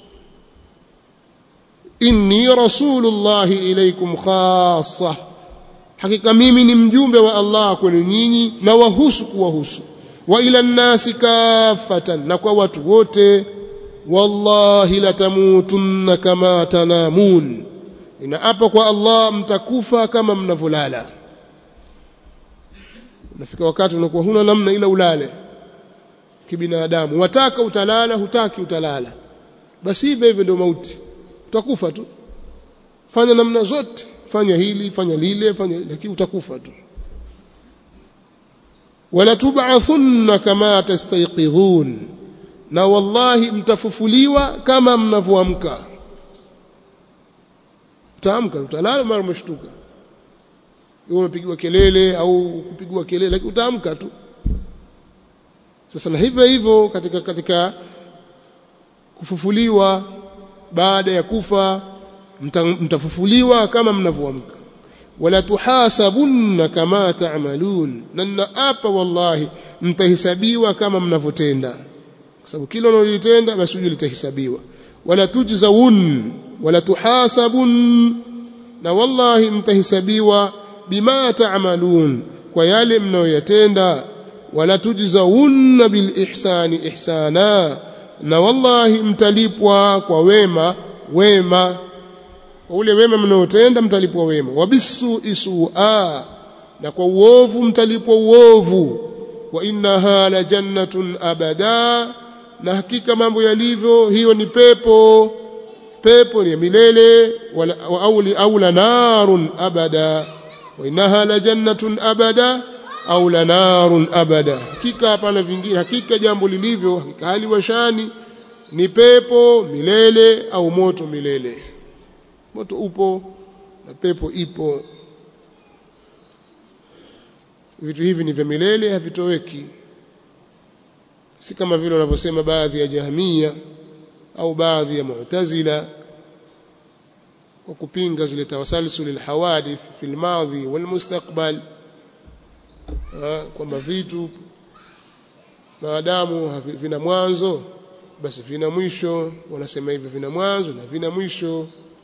A: inni rasulullahi ilaikum khassa hakika mimi ni mjumbe wa Allah kwenu nyinyi na wahusu kuwahusu wa ila nnasi kafatan na kwa watu wote wallahi latamutunna kama tanamun inaapa kwa Allah mtakufa kama mnavyolala unafika wakati unakuwa huna namna ila ulale kibinadamu wataka utalala hutaki utalala basi hivyo hivyo ndio mauti utakufa tu fanya namna zote fanya hili fanya lile fanya lakini utakufa tu wala tub'athunna kama tastayqidhun na wallahi mtafufuliwa kama mnavyoamka utaamka utalala mara umeshtuka wewe umepigiwa kelele au kupigwa kelele lakini utaamka tu sasa na hivyo hivyo katika katika kufufuliwa baada ya kufa mta, mtafufuliwa kama mnavyoamka wala tuhasabunna kama ta'malun na naapa wallahi mtahesabiwa kama mnavyotenda kwa sababu kila unalotenda basi ujue litahesabiwa wala tujzawun wala tuhasabun na wallahi mtahesabiwa bima ta'malun kwa yale mnayoyatenda wala tujzawunna bil ihsani ihsana na wallahi mtalipwa kwa wema wema kwa ule wema mnaotenda mtalipwa wema wabisu isua na kwa uovu mtalipwa uovu wa innaha la jannatun abada na hakika mambo yalivyo hiyo ni pepo pepo ni milele wala au au la narun abada wa innaha la jannatun abada au la narun abada hakika hapana vingine hakika jambo lilivyo hakika hali washani ni pepo milele au moto milele moto upo na pepo ipo vitu hivi ni vya milele havitoweki si kama vile wanavyosema baadhi ya jahmia au baadhi ya mu'tazila kwa kupinga zile tawasalsul alhawadith fi almadhi walmustaqbal kwamba vitu maadamu vina mwanzo basi vina mwisho wanasema hivyo vina mwanzo na vina mwisho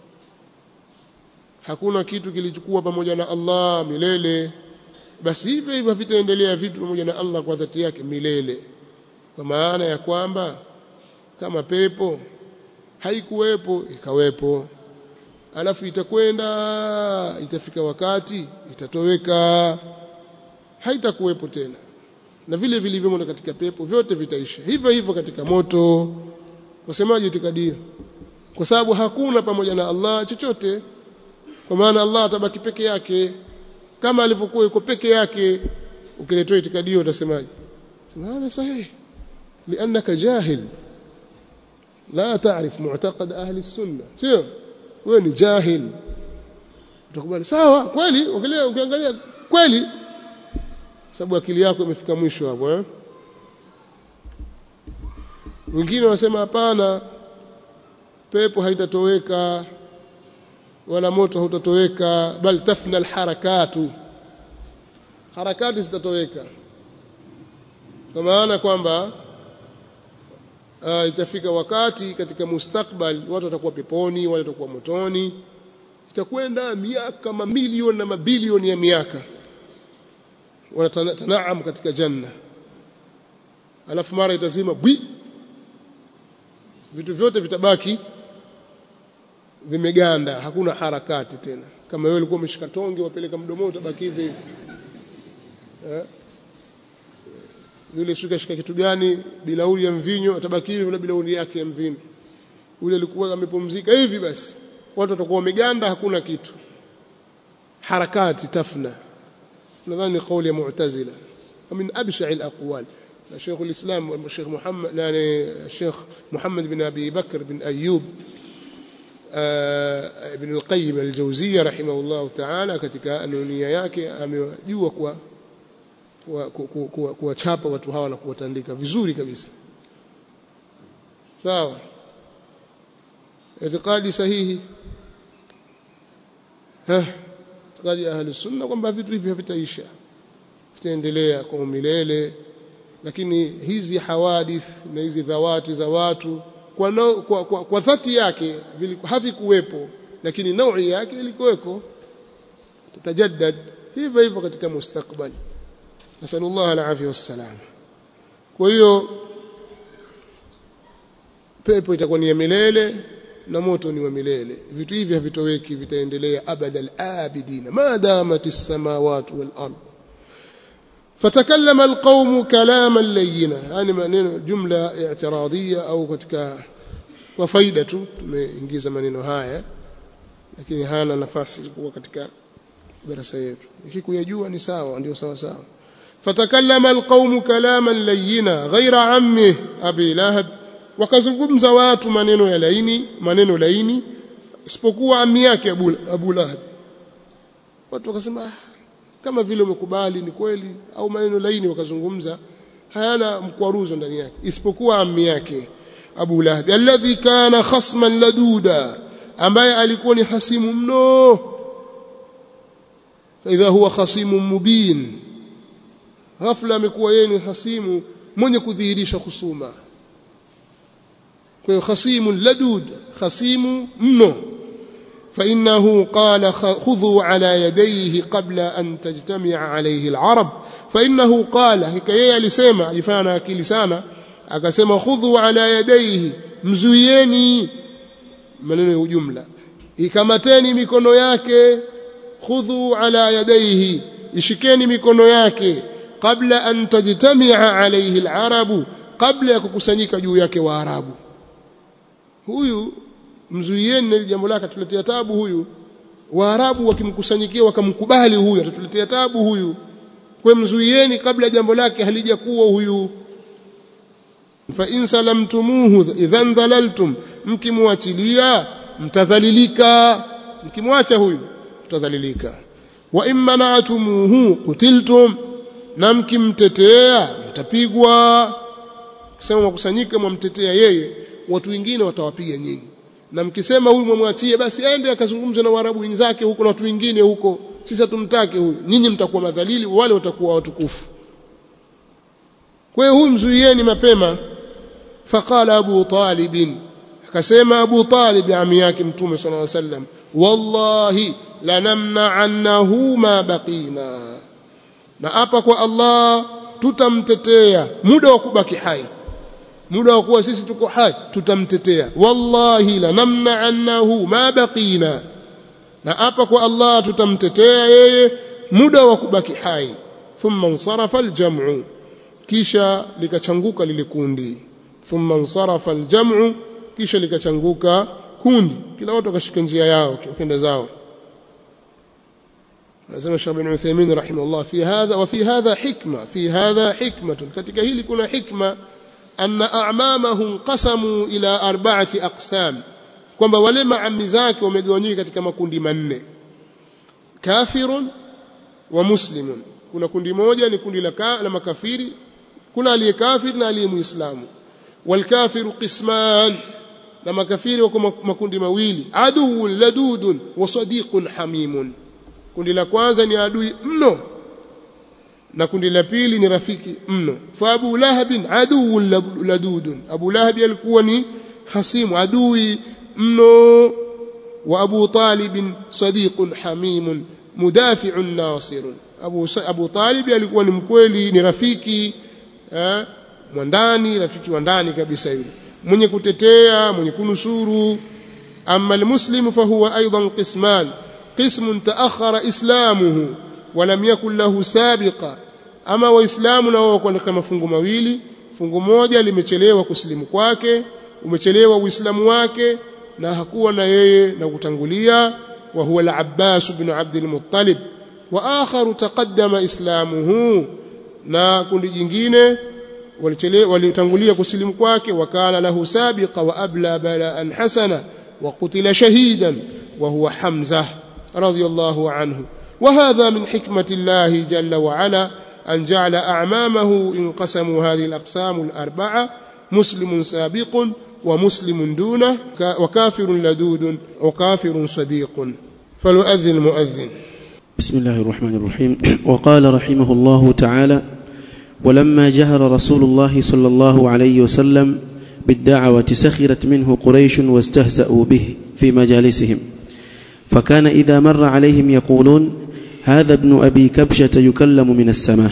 A: hakuna kitu kilichokuwa pamoja na Allah milele basi hivyo hivyo vitaendelea vitu pamoja na Allah kwa dhati yake milele kwa maana ya kwamba kama pepo haikuwepo ikawepo alafu itakwenda itafika wakati itatoweka haitakuwepo tena na vile vilivyomo katika pepo vyote vitaisha hivyo hivyo katika moto wasemaje itikadio kwa sababu hakuna pamoja na Allah chochote kwa maana Allah atabaki peke yake kama alivyokuwa yuko peke yake ukiletea itikadio utasemaje هذا صحيح لأنك جاهل لا تعرف معتقد أهل السنة sio wewe ni jahil utakubali sawa kweli ukiangalia kweli sababu akili yako imefika mwisho hapo eh wengine wanasema hapana pepo haitatoweka wala moto hautatoweka bal tafna alharakatu harakati zitatoweka kwa maana kwamba uh, itafika wakati katika mustakbal watu watakuwa peponi wale watakuwa motoni itakwenda miaka mamilioni na mabilioni ya miaka wanatanaam katika janna alafu mara itazima bwi vitu vyote vitabaki vimeganda hakuna harakati tena kama wewe ulikuwa umeshika tonge wapeleka mdomoni utabaki hivi hivi eh yule shika shika kitu gani bilauri ya mvinyo atabaki hivi na bilauri yake ya mvinyo yule alikuwa amepumzika hivi basi watu watakuwa wameganda hakuna kitu harakati tafna nadhani kauli ya mu'tazila min absha al-aqwal شيخ الإسلام الشيخ محمد يعني الشيخ محمد بن أبي بكر بن أيوب ابن القيم الجوزية رحمه الله تعالى katika anunia yake amejua kwa kuwachapa watu hawa na kuwatandika vizuri kabisa sawa itikadi sahihi itikadi ya ahli sunna kwamba vitu hivi havitaisha vitaendelea kwa milele lakini hizi hawadith na hizi dhawati za watu kwa, no, kwa, kwa, kwa dhati yake havikuwepo lakini naui yake ilikuweko tatajaddad hivyo hivyo katika mustakbali nasallallahu alafia wassalam kwa hiyo pepo itakuwa ni ya milele na moto ni wa milele vitu hivi havitoweki vitaendelea abada alabidina ma damat as-samawati wal ard fatakallama alqawm kalaman layyina yani maneno jumla i'tiradiyya au katika kwa faida tu tumeingiza maneno haya lakini hana nafasi kuwa katika darasa yetu ikikuyajua ni sawa ndio sawa sawa fatakallama alqawm kalaman layyina ghayra ammi abi lahab wakazungumza watu maneno ya laini maneno laini isipokuwa ammi yake Abu, Abu Lahab watu wakasema ah, kama vile umekubali ni kweli au maneno laini wakazungumza hayana mkwaruzo ndani yake isipokuwa ammi yake Abu Lahab alladhi kana khasman laduda ambaye alikuwa ni hasimu mno فإذا huwa khasimun mubin ghafla amekuwa yeye ni hasimu mwenye kudhihirisha husuma kwa hiyo khasimun ladud khasimu mno فإنه قال خذوا على يديه قبل أن تجتمع عليه العرب فإنه قال حكاية alisema alifanya akili sana akasema khudhu ala yadayhi mzuieni maneno ya ujumla ikamateni mikono yake khudhu ala yadayhi ishikeni mikono yake kabla an tajtamia alayhi alarabu kabla ya kukusanyika juu yake waarabu huyu mzuieni na jambo lake tuletea tabu huyu waarabu wakimkusanyikia wakamkubali huyu atatuletea tabu huyu kwa mzuieni kabla jambo lake halijakuwa huyu fa in salamtumuhu idhan dhalaltum mkimwachilia mtadhalilika mkimwacha huyu mtadhalilika wa in mana'tumuhu qutiltum na mkimtetea mtapigwa kisema mwakusanyika mwamtetea yeye watu wengine watawapiga nyinyi na mkisema huyu mwamwachie basi aende akazungumza na Waarabu wenzake huko na watu wengine huko sisi hatumtaki huyu nyinyi mtakuwa madhalili wale watakuwa watukufu kwa hiyo huyu mzuieni mapema faqala Abu Talib akasema Abu Talib ami yake mtume sallallahu alaihi wasallam wallahi lanamna'annahu ma baqina na hapa kwa Allah tutamtetea muda wa kubaki hai muda wa kuwa sisi tuko hai tutamtetea wallahi lanamna'annahu ma baqina na hapa kwa Allah tutamtetea yeye muda wa kubaki hai thumma insarafa aljam'u kisha likachanguka lile kundi thumma insarafa aljam'u kisha likachanguka kundi kila watu wakashika njia yao kenda zao anasema Sheikh bin Uthaymeen rahimahullah fi hadha wa fi hadha hikma fi hadha hikmatun katika hili kuna hikma anna a'mamahum qasamu ila arba'ati aqsam kwamba wale maami zake wamegawanyika katika makundi manne kafirun wa muslimun kuna kundi moja ni kundi la, ka, la makafiri kuna aliye kafir na aliye muislamu walkafiru qisman na makafiri wako makundi mawili aduun ladudun wa sadiqun hamimun kundi la kwanza ni adui mno na kundi la pili ni rafiki mno fa abu lahabin aduun ladudun abu lahabi alikuwa ni hasimu adui mno wa abu talib sadiqun hamimun mudafi'un nasirun abu abu talib alikuwa ni mkweli ni rafiki eh, mwandani rafiki wa ndani kabisa yule mwenye kutetea mwenye kunusuru amma almuslimu fahuwa aidan qisman قسم تأخر إسلامه ولم يكن له سابقة أما وإسلام nao kwa kama fungu mawili fungu moja limechelewa kusilimu kwake umechelewa uislamu wake na hakuwa na yeye na kutangulia wa huwa al-Abbas ibn Abd al-Muttalib wa akharu taqaddama islamuhu na kundi jingine walichelewa walitangulia kusilimu kwake wakana lahu sabiqa wa abla bala'an hasana wa qutila shahidan wa huwa Hamzah رضي الله عنه وهذا من حكمة الله جل وعلا أن جعل أعمامه انقسموا هذه الأقسام الأربعة مسلم سابق ومسلم دونه وكافر لدود وكافر صديق فليؤذن المؤذن
B: بسم الله الرحمن الرحيم وقال رحمه الله تعالى ولما جهر رسول الله صلى الله عليه وسلم بالدعوة سخرت منه قريش واستهزأوا به في مجالسهم فكان إذا مر عليهم يقولون هذا ابن أبي كبشة يكلم من السماء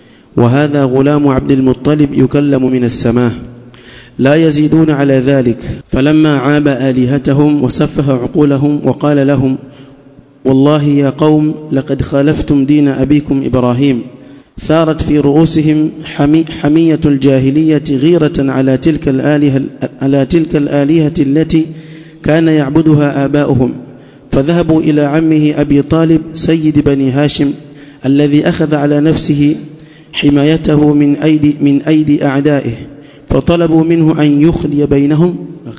B: وهذا غلام عبد المطلب يكلم من السماء لا يزيدون على ذلك فلما عاب آلهتهم وسفه عقولهم وقال لهم والله يا قوم لقد خالفتم دين أبيكم إبراهيم ثارت في رؤوسهم حمي حمية الجاهلية غيرة على تلك الآلهة على تلك الآلهة التي كان يعبدها آباؤهم فذهبوا إلى عمه أبي طالب سيد بني هاشم الذي أخذ على نفسه حمايته من أيدي من أيدي أعدائه فطلبوا منه أن يخلي بينهم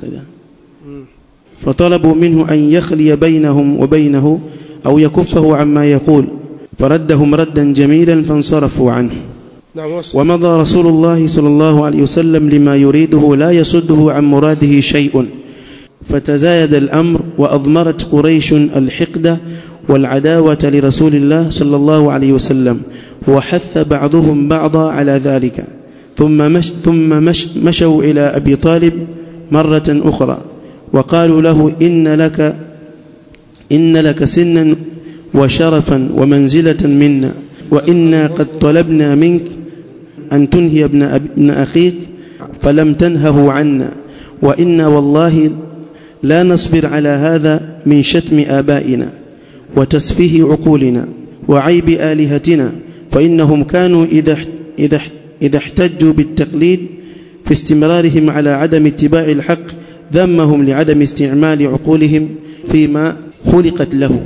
B: فطلبوا منه أن يخلي بينهم وبينه أو يكفه عما يقول فردهم ردا جميلا فانصرفوا عنه
A: نعم وصل
B: ومضى رسول الله صلى الله عليه وسلم لما يريده لا يصده عن مراده شيء فتزايد الأمر وأضمرت قريش الحقد والعداوة لرسول الله صلى الله عليه وسلم وحث بعضهم بعضا على ذلك ثم مش ثم مش مشوا إلى أبي طالب مرة أخرى وقالوا له إن لك إن لك سنا وشرفا ومنزلة منا وإنا قد طلبنا منك أن تنهي ابن, أب... ابن أخيك فلم تنهه عنا وإنا والله لا نصبر على هذا من شتم آبائنا وتسفيه عقولنا وعيب آلهتنا فإنهم كانوا إذا إذا إذا احتجوا بالتقليد في استمرارهم على عدم اتباع الحق ذمهم لعدم استعمال عقولهم فيما خلقت له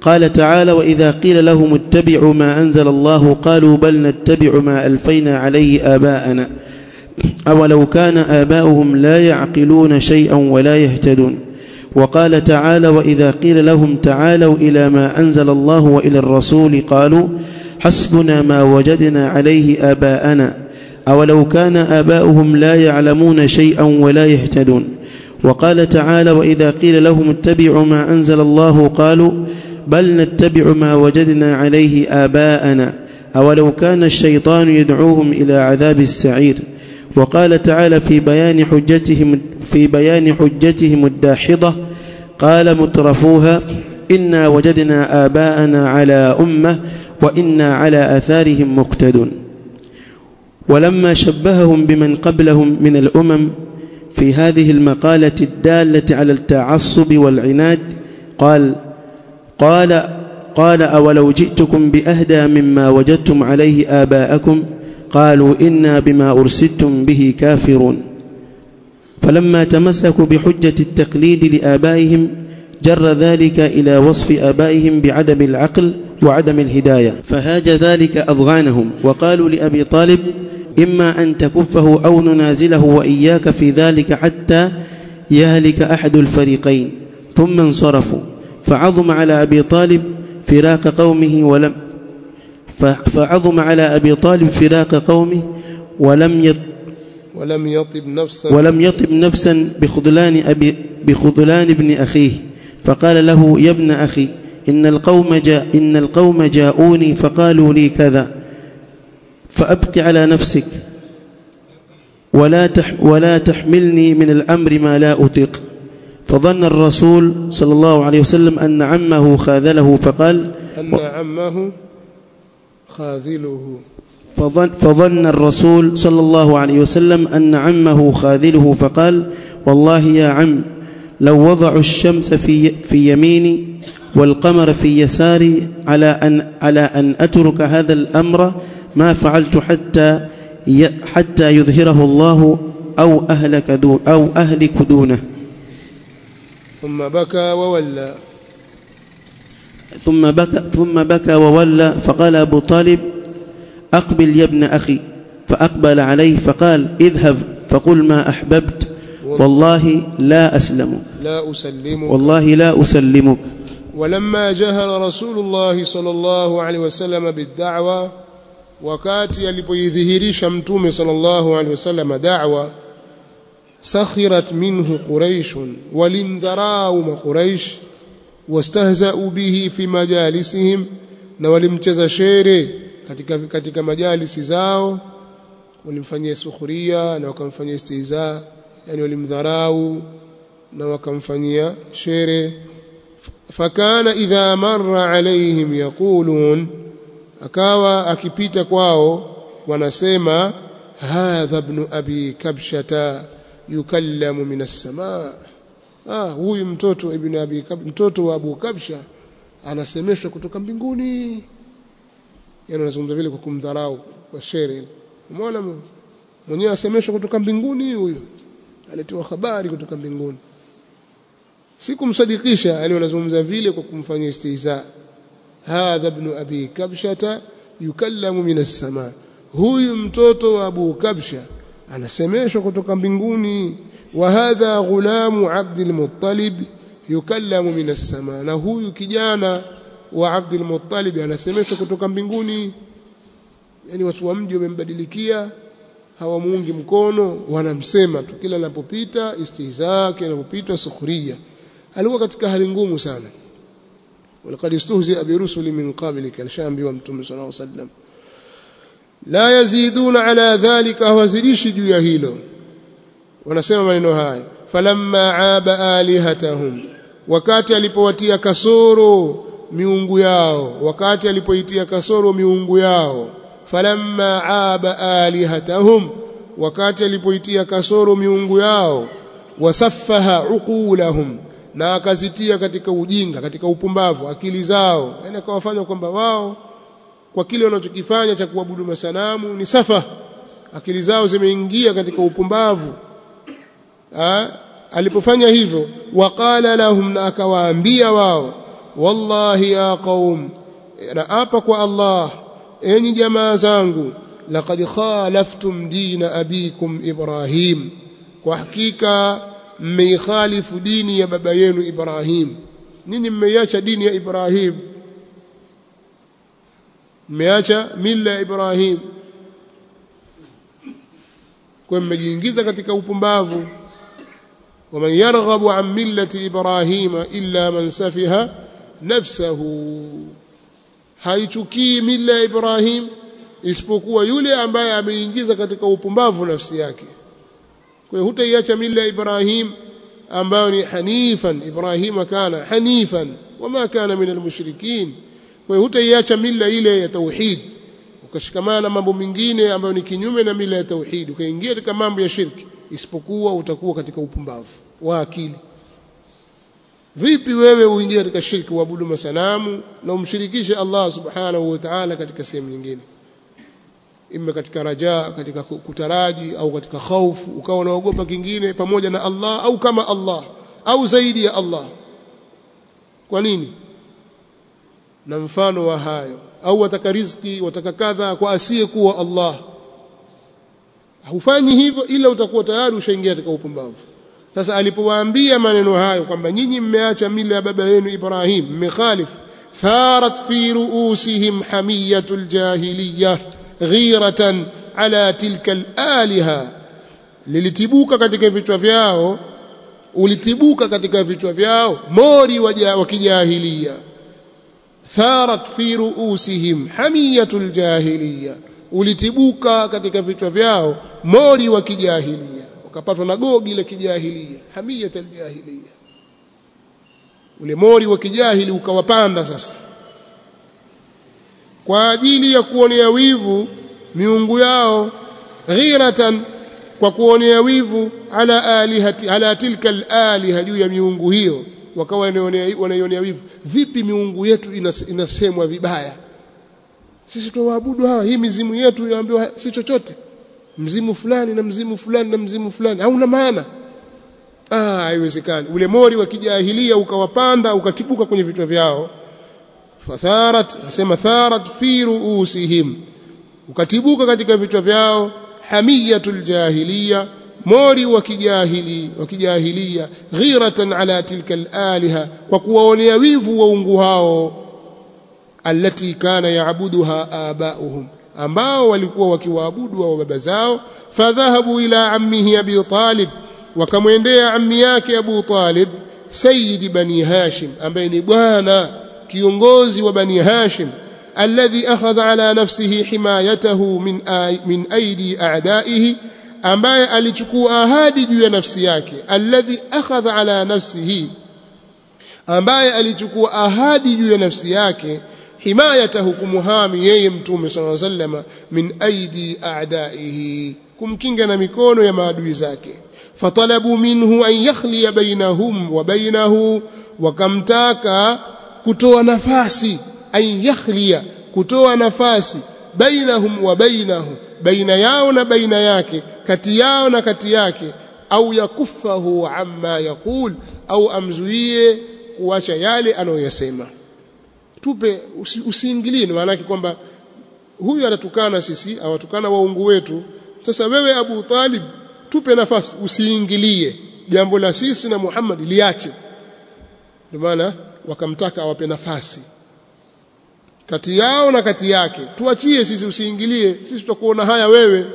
B: قال تعالى وإذا قيل لهم اتبعوا ما أنزل الله قالوا بل نتبع ما ألفينا عليه آباءنا أولو كان آباؤهم لا يعقلون شيئا ولا يهتدون وقال تعالى وإذا قيل لهم تعالوا إلى ما أنزل الله وإلى الرسول قالوا حسبنا ما وجدنا عليه آباءنا أولو كان آباؤهم لا يعلمون شيئا ولا يهتدون وقال تعالى وإذا قيل لهم اتبعوا ما أنزل الله قالوا بل نتبع ما وجدنا عليه آباءنا أولو كان الشيطان يدعوهم إلى عذاب السعير وقال تعالى في بيان حجتهم في بيان حجتهم الداحضة قال مترفوها إنا وجدنا آباءنا على أمة وإنا على آثارهم مقتدون ولما شبههم بمن قبلهم من الأمم في هذه المقالة الدالة على التعصب والعناد قال قال قال أولو جئتكم بأهدى مما وجدتم عليه آباءكم قالوا إنا بما أرسلتم به كافرون فلما تمسكوا بحجة التقليد لآبائهم جر ذلك إلى وصف آبائهم بعدم العقل وعدم الهداية فهاج ذلك أضغانهم وقالوا لأبي طالب إما أن تكفه أو ننازله وإياك في ذلك حتى يهلك أحد الفريقين ثم انصرفوا فعظم على أبي طالب فراق قومه ولم فعظم على أبي طالب فراق قومه ولم يط
A: ولم يطب نفسا
B: ولم يطب نفسا بخذلان أبي بخذلان ابن أخيه فقال له يا ابن أخي إن القوم جاء إن القوم جاءوني فقالوا لي كذا فأبق على نفسك ولا تح ولا تحملني من الأمر ما لا أطيق فظن الرسول صلى الله عليه وسلم أن عمه خاذله فقال
A: أن عمه خاذله
B: فظن, فظن الرسول صلى الله عليه وسلم أن عمه خاذله فقال والله يا عم لو وضعوا الشمس في, في يميني والقمر في يساري على أن, على أن أترك هذا الأمر ما فعلت حتى حتى يظهره الله أو أهلك دون أو أهلك دونه
A: ثم بكى وولى
B: ثم بكى ثم بكى وولى فقال أبو طالب أقبل يا ابن أخي فأقبل عليه فقال اذهب فقل ما أحببت والله لا أسلمك
A: لا أسلمك
B: والله لا أسلمك
A: ولما جهر رسول الله صلى الله عليه وسلم بالدعوة wakati alipoidhihirisha mtume sallallahu alaihi wasallam da'wa sakhirat minhu quraish walimdharau maquraish wastahza'u bihi fi majalisihim na walimcheza shere katika katika majalisi zao walimfanyia sukhuria na wakamfanyia istihza yani walimdharau na wakamfanyia shere fakana idha marra alaihim yaqulun akawa akipita kwao wanasema hadha ibn abi kabshata yukallamu min as-samaa ah huyu mtoto ibn abi Kab, mtoto wa abu kabsha anasemeshwa kutoka mbinguni yani anazungumza vile kwa kumdharau kwa shere umeona mwenyewe asemeshwa kutoka mbinguni huyu alitoa habari kutoka mbinguni si kumsadikisha yani wanazungumza vile kwa kumfanyia istihza hadha ibn abi kabshata yukallamu min as-samaa huyu mtoto wa abu kabsha anasemeshwa kutoka mbinguni wa hadha ghulamu abdul muttalib yukallamu min as-samaa na huyu kijana wa abdul muttalib anasemeshwa kutoka mbinguni yani watu wa mji wamembadilikia hawamuungi mkono wanamsema tu kila anapopita istihzaa kila anapopita sukhriya alikuwa katika hali ngumu sana ولقد استهزئ برسل من قبلك الشامبي ومتم صلى الله عليه وسلم لا يزيدون على ذلك هوزيدش juu ya hilo wanasema maneno haya falamma aaba alihatahum wakati alipowatia kasoro miungu yao wakati alipoitia kasoro miungu yao falamma aaba alihatahum wakati alipoitia kasoro miungu yao wasaffaha uqulahum na akazitia katika ujinga katika upumbavu akili zao yani akawafanya kwamba wao kwa kile wanachokifanya cha kuabudu masanamu ni safa akili zao zimeingia katika upumbavu ha? alipofanya hivyo waqala lahum na akawaambia wao wallahi ya qaum naapa kwa Allah enyi jamaa zangu laqad khalaftum dina abikum Ibrahim kwa hakika mmeikhalifu dini ya baba yenu Ibrahim nini mmeiacha dini ya Ibrahim mmeacha mila ya Ibrahim kwa mmejiingiza katika upumbavu ومن يرغب عن ملة إبراهيم إلا من سفها نفسه haichukii mila ya Ibrahim isipokuwa yule ambaye ameingiza katika upumbavu nafsi yake kwa hiyo hutaiacha mila ya Ibrahim ambayo ni hanifan Ibrahim kana hanifan wama kana min almushrikin kwa hiyo hutaiacha mila ile ya tauhid ukashikamana na mambo mengine ambayo ni kinyume na mila ya tauhid ukaingia katika mambo ya shirki isipokuwa utakuwa katika upumbavu wa akili vipi wewe uingie katika shirki uabudu masanamu na umshirikishe Allah subhanahu wa ta'ala katika sehemu nyingine ima katika raja katika kutaraji au katika khaufu ukawa unaogopa kingine pamoja na Allah au kama Allah au zaidi ya Allah kwa nini na mfano wa hayo au wataka riziki wataka kadha kwa asiyekuwa Allah hufanyi hivyo ila utakuwa tayari ushaingia katika upumbavu sasa alipowaambia maneno hayo kwamba nyinyi mmeacha mila ya baba yenu Ibrahim mmekhalif tharat fi ruusihim hamiyatul jahiliyah ghiratan ala tilka alaliha lilitibuka katika vichwa vyao ulitibuka katika vichwa vyao mori wa kijahilia tharat fi ruusihim hamiyatul jahiliyah ulitibuka katika vichwa vyao mori wa kijahilia wakapatwa na gogi la kijahilia hamiyat aljahilia ule mori wa kijahili ukawapanda sasa kwa ajili ya kuonea wivu miungu yao ghiratan kwa kuonea wivu ala alihati ala tilka alaliha juu ya miungu hiyo wakawa wanaionea wivu vipi miungu yetu inasemwa vibaya sisi tuwaabudu hawa hii mizimu yetu inaambiwa si chochote mzimu fulani na mzimu fulani na mzimu fulani hauna maana ah haiwezekani ule mori wa kijahilia ukawapanda ukatibuka kwenye vichwa vyao fatharat asema tharat fi ruusihim ukatibuka katika vichwa vyao hamiyatul jahiliya mori wa kijahili wa kijahilia ghiratan ala tilka alaliha kwa kuwaonea wivu waungu hao allati kana yaabuduha abauhum ambao walikuwa wakiwaabudu wa baba zao fadhahabu ila ammihi abi talib wakamwendea ammi yake abu talib sayyid bani hashim ambaye ni bwana kiongozi wa bani hashim alladhi akhadha ala nafsihi himayatahu min min aidi a'daihi ambaye alichukua ahadi juu ya nafsi yake alladhi akhadha ala nafsihi ambaye alichukua ahadi juu ya nafsi yake himayatahu kumuhami yeye mtume sallallahu alaihi wasallam min aidi a'daihi kumkinga na mikono ya maadui zake fatalabu minhu an yakhliya bainahum wa bainahu wakamtaka kutoa nafasi an yakhliya kutoa nafasi bainahum wa bainahu baina yao na baina yake kati yao na kati yake au yakufahu amma yaqul au amzuie kuacha yale anayoyasema tupe usi, usiingilie maana yake kwamba huyu anatukana sisi awatukana waungu wetu sasa wewe Abu Talib tupe nafasi usiingilie jambo la sisi na Muhammad liache ndio maana wakamtaka awape nafasi kati yao na kati yake tuachie sisi usiingilie sisi tutakuona haya wewe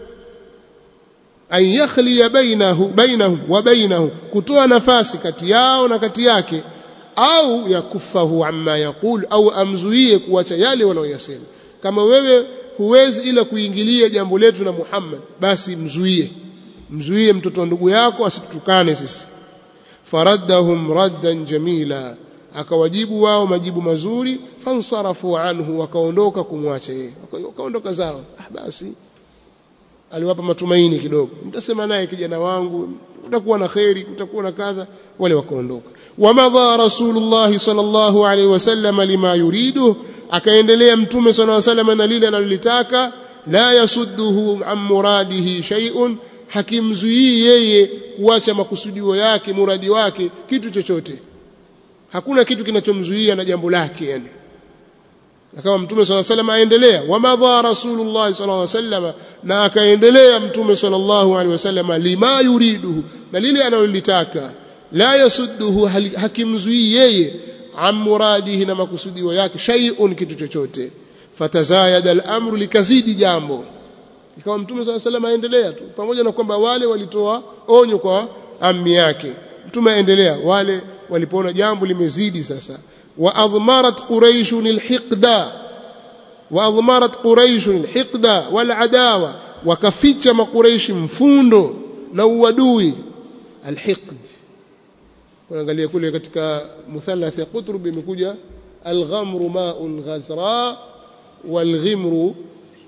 A: an yakhliya bainahu bainahum wa bainahu kutoa nafasi kati yao na kati yake au yakufahu amma yaqul au amzuie kuacha yale wanaoyasema kama wewe huwezi ila kuingilia jambo letu na Muhammad basi mzuie mzuie mtoto wa ndugu yako asitutukane sisi faraddahum raddan jamila akawajibu wao majibu mazuri fansarafu anhu wakaondoka kumwacha yeye wakaondoka zao ah basi aliwapa matumaini kidogo mtasema naye kijana wangu utakuwa na kheri utakuwa na kadha wale wakaondoka wamadha rasulullah sallallahu alaihi wasallam lima yuridu akaendelea mtume sallallahu alaihi wasallam na lile analolitaka la yasudduhu an muradihi shay'un hakimzuii yeye kuacha makusudio yake muradi wake kitu chochote hakuna kitu kinachomzuia na jambo lake yani akawa mtume swalla sallam aendelea wamadha rasulullah sallallahu alaihi wasallam na akaendelea mtume sallallahu alaihi wasallam lima yuriduhu na lile analolitaka la yasudduhu hakimzuii yeye an muradihi na makusudio yake shay'un kitu chochote fatazayada al-amru likazidi jambo ikawa mtume swalla sallam aendelea tu pamoja na kwamba wale walitoa onyo kwa ammi yake mtume aendelea wale walipoona jambo limezidi sasa وأضمرت قريش الحقد وأضمرت قريش الحقد والعداوة وكفيتش ما قريش مفوندو نوادوي الحقد ونangalia kule katika muthalath ya qutrub imekuja alghamru ma'un ghazra walghimru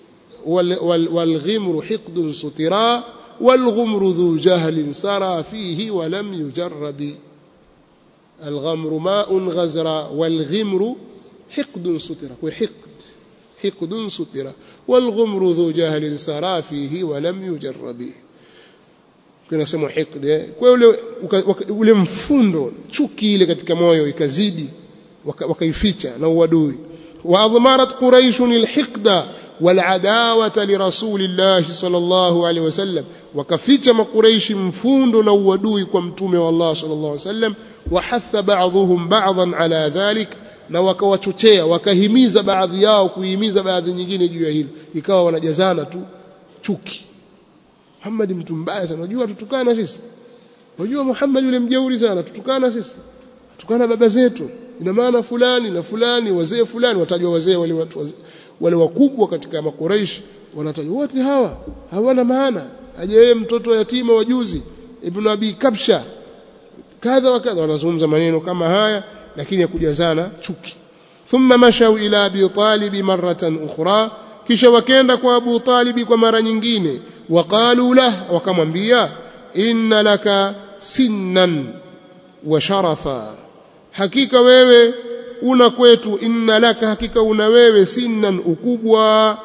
A: والغمر حقد سترا والغمر ذو جهل سرى فيه ولم يجرب الغمر ماء غزرا والغمر حقد سترة وحقد حقد سترة والغمر ذو جهل سرى فيه ولم يجرب kuna sema hikd kwa ule ule mfundo chuki ile katika moyo ikazidi wakaificha na uadui wa admarat quraish alhiqda والعداوه لرسول الله صلى الله عليه وسلم وكفيcha makuraishi mfundo na uadui kwa mtume wa Allah صلى الله عليه وسلم وحث بعضهم بعضا على ذلك na wakawachochea wakahimiza baadhi yao kuhimiza baadhi nyingine juu ya hilo ikawa wanajazana tu chuki Muhammad mtu mbaya sana unajua tutukana sisi unajua Muhammad yule mjeuri sana tutukana sisi tutukana baba zetu ina maana fulani na fulani wazee fulani watajwa wazee wale watu wazee, wale wakubwa katika makuraish wanatajwa wote hawa hawana maana aje yeye mtoto yatima wa juzi ibn abi kabsha kadha wa kadha wanazungumza maneno kama haya lakini ya kujazana chuki thumma mashau ila abi talib maratan ukhra kisha wakenda kwa abu talib kwa mara nyingine waqalu lah wakamwambia inna laka sinnan wa sharafa hakika wewe una kwetu inna laka hakika una wewe sinnan ukubwa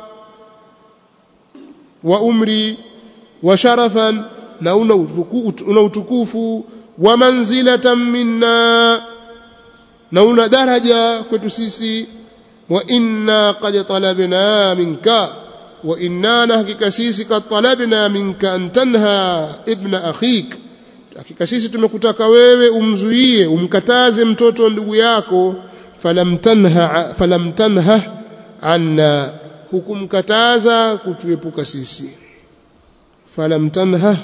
A: wa umri wa sharafan na una utukufu, una utukufu wa manzilatan minna na una daraja kwetu sisi wa inna qad talabna minka wa inna na hakika sisi qad talabna minka an tanha ibna akhik hakika sisi tumekutaka wewe umzuie umkataze mtoto ndugu yako falam tanha falam tanha anna hukumkataza kutuepuka sisi falam tanha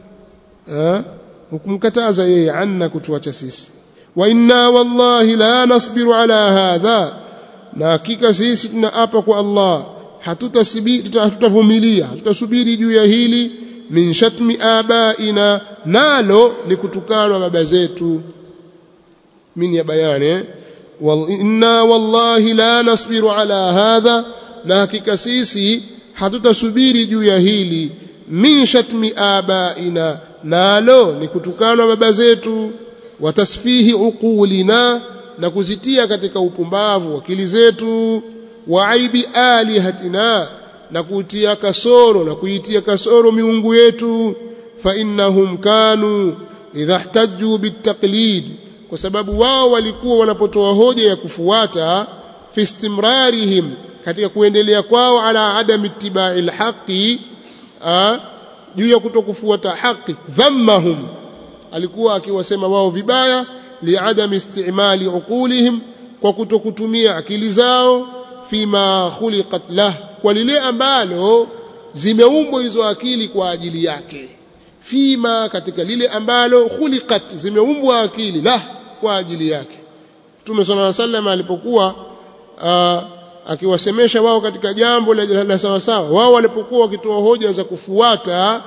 A: hukumkataza yeye anna kutuacha sisi wa inna wallahi la nasbiru ala hadha na hakika sisi tunaapa kwa Allah hatutavumilia hatutasubiri juu ya hili min shatmi abaina nalo ni kutukanwa baba zetu min ya bayani wal inna wallahi la nasbiru ala hadha na hakika sisi hatutasubiri juu ya hili min shatmi abaina nalo ni kutukanwa baba zetu watasfihi uqulina na kuzitia katika upumbavu akili zetu wa aibi alihatina na kutia kasoro na kuitia kasoro miungu yetu fa innahum kanu idha ihtajju bitaqlid kwa sababu wao walikuwa wanapotoa hoja ya kufuata fi istimrarihim katika kuendelea kwao ala adam ittiba'i alhaqi juu ya kutokufuata haki dhammahum alikuwa akiwasema wao vibaya liadam istimali uqulihim kwa kutokutumia akili zao fima khuliqat lah kwa lile ambalo zimeumbwa hizo akili kwa ajili yake fima katika lile ambalo khuliqat zimeumbwa akili lah kwa ajili yake Mtume صلى الله عليه وسلم alipokuwa akiwasemesha wao katika jambo la, la sawa sawa wao walipokuwa wakitoa hoja za kufuata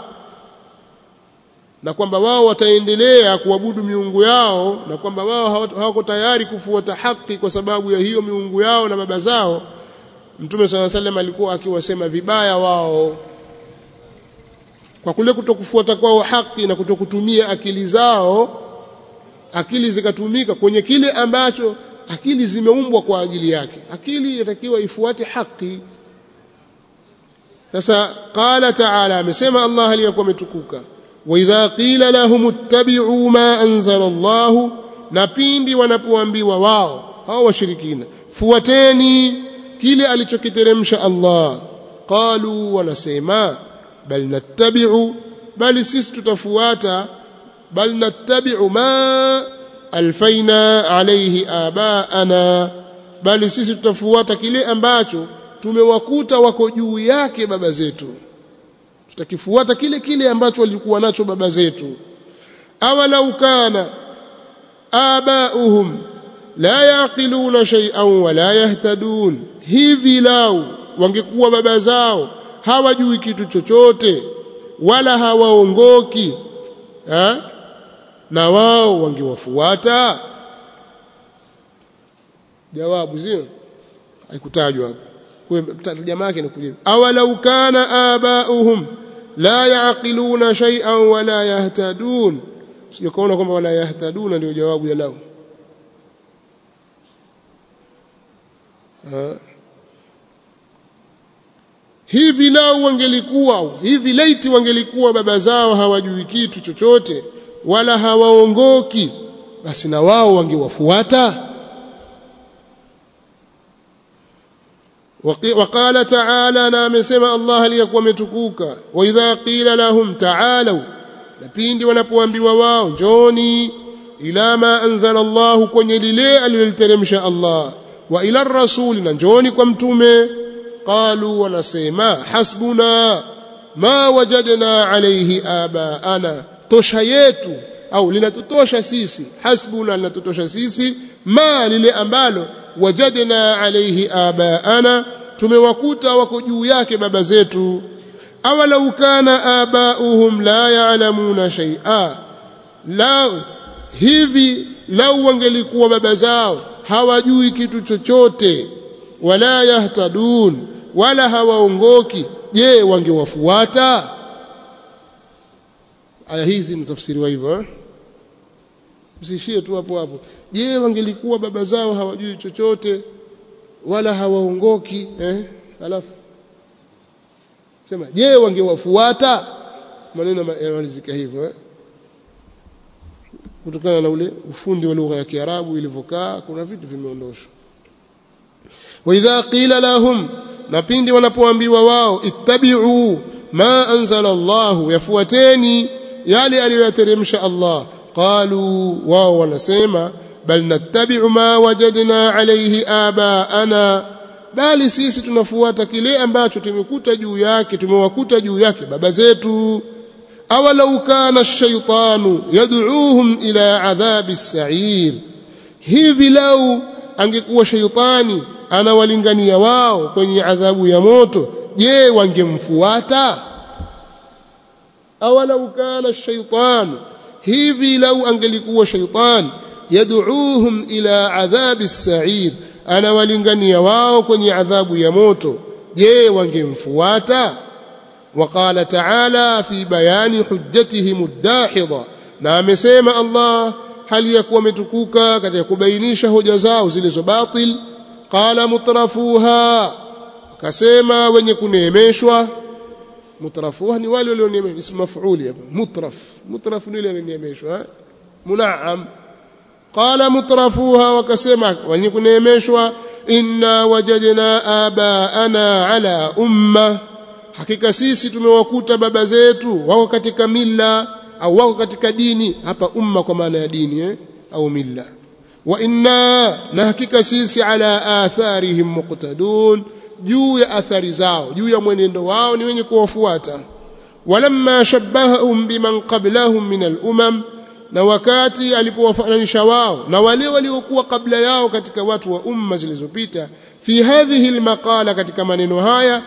A: na kwamba wao wataendelea kuabudu miungu yao na kwamba wao hawako tayari kufuata haki kwa sababu ya hiyo miungu yao na baba zao Mtume صلى الله عليه وسلم alikuwa akiwasema vibaya wao kwa kule kutokufuata kwao haki na kutokutumia akili zao akili zikatumika kwenye kile ambacho akili zimeumbwa kwa ajili yake akili inatakiwa ifuate haki sasa qala ta'ala amesema Allah aliyakuwa ametukuka wa idha qila lahum ittabi'u ma anzala Allah na pindi wanapoambiwa wao hao washirikina fuateni kile alichokiteremsha Allah qalu wanasema bal nattabi'u bali sisi tutafuata bal nattabi'u ma alfaina alayhi abaana bali sisi tutafuata kile ambacho tumewakuta wako juu yake baba zetu tutakifuata kile kile ambacho walikuwa nacho baba zetu awalau kana abauhum la yaqiluna shay'an wala yahtadun hivi lau wangekuwa baba zao hawajui kitu chochote wala hawaongoki ha? na wao wangewafuata jawabu sio haikutajwa hapo kwa jamaa yake inakuja awalau kana abauhum la yaqiluna shay'an wala yahtadun sijakaona kwamba wala yahtaduna ndio jawabu ya lao hivi lau wangelikuwa hivi laiti wangelikuwa baba zao hawajui kitu chochote wala hawaongoki basi na wao wangewafuata وقال تعالى na amesema Allah aliyakuwa ametukuka wa idha qila lahum ta'alu na pindi wanapoambiwa wao njoni ila ma anzala Allah kwenye lile aliloliteremsha Allah wa ila rasul na njoni kwa mtume qalu wanasema hasbuna ma wajadna alayhi abaana tosha yetu au linatutosha sisi hasbuna linatutosha sisi ma lile ambalo wajadna alayhi abaana tumewakuta wako juu yake baba zetu awalau kana abauhum la ya'lamuna shay'a la hivi lau wangelikuwa baba zao hawajui kitu chochote wala yahtadun wala hawaongoki je wangewafuata aya hizi ni tafsiriwa hivyo eh? msishie tu hapo hapo je wangelikuwa baba zao hawajui chochote wala hawaongoki eh alafu sema je wangewafuata maneno yanamalizika hivyo eh? kutokana na ule ufundi wa lugha ya Kiarabu ilivyokaa kuna vitu vimeondoshwa wa idha qila lahum na pindi wanapoambiwa wao ittabi'u ma anzala Allah yafuateni yale aliyoyateremsha Allah qalu wao wanasema bal nattabi'u ma wajadna alayhi abaana bali sisi tunafuata kile ambacho tumekuta juu yake tumewakuta juu yake baba zetu awalau kana ash-shaytanu yad'uuhum ila adhabi as-sa'ir hivi lau angekuwa shaytani anawalingania wao kwenye adhabu ya moto je wangemfuata awalau kana ash-shaytanu hivi lau angelikuwa shaytan yad'uuhum ila adhabi as-sa'ir anawalingania wao kwenye adhabu ya moto je wangemfuata وقال تعالى في بيان حجتهم الداحضة na amesema Allah hali ya kuwa umetukuka katika kubainisha hoja zao zilizo batil qala mutrafuha akasema wenye kuneemeshwa mutrafuha ni wale walioneemeshwa ismu maf'uli hapa mutraf mutraf ni yule aliyeneemeshwa munaam qala mutrafuha wakasema wenye kuneemeshwa inna wajadna abaana ala umma hakika sisi tumewakuta baba zetu wako katika mila au wako katika dini hapa umma kwa maana ya dini eh? au mila wa inna na hakika sisi ala atharihim muqtadun juu ya athari zao juu ya mwenendo wao ni wenye kuwafuata walamma shabbahum biman qablahum min al-umam na wakati alipowafananisha wao na wale waliokuwa kabla yao katika watu wa umma zilizopita fi hadhihi almaqala katika maneno haya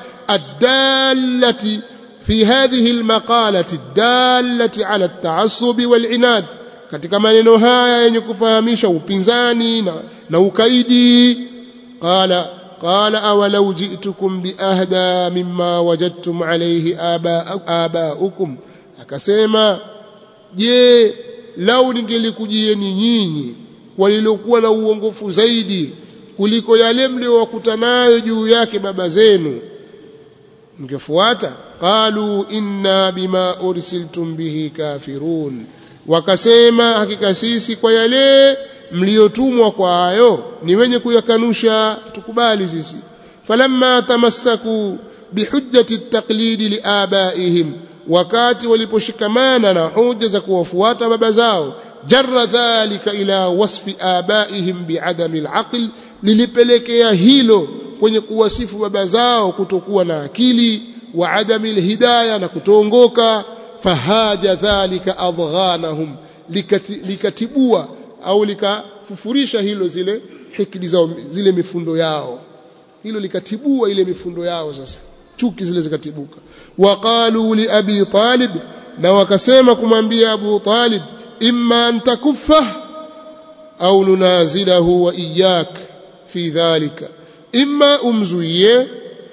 A: الدالة في هذه المقالة الدالة على التعصب والعناد katika maneno haya yenye kufahamisha upinzani na, na ukaidi qala qala awalau ji'tukum biahda mimma wajadtum alayhi abaukum akasema je lau ningelikujieni nyinyi walilokuwa na uongofu zaidi kuliko yale mliowakuta nayo juu yake baba zenu mngefuata qalu inna bima ursiltum bihi kafirun wakasema hakika sisi kwa yale mliotumwa kwa hayo ni wenye kuyakanusha tukubali sisi falamma tamassaku bihujjati at-taqlidi liabaihim wakati waliposhikamana na hoja za kuwafuata baba zao jarra dhalika ila wasfi abaihim biadami alaql lilipelekea hilo kwenye kuwasifu baba zao kutokuwa na akili wa adami alhidayah na kutoongoka fahaja dhalika adghanahum likati, likatibua au likafufurisha hilo zile hikdi zao zile mifundo yao hilo likatibua ile mifundo yao sasa chuki zile zikatibuka waqalu li abi talib na wakasema kumwambia abu talib imma an takuffa au nunazilahu wa iyyak fi dhalika imma umzuie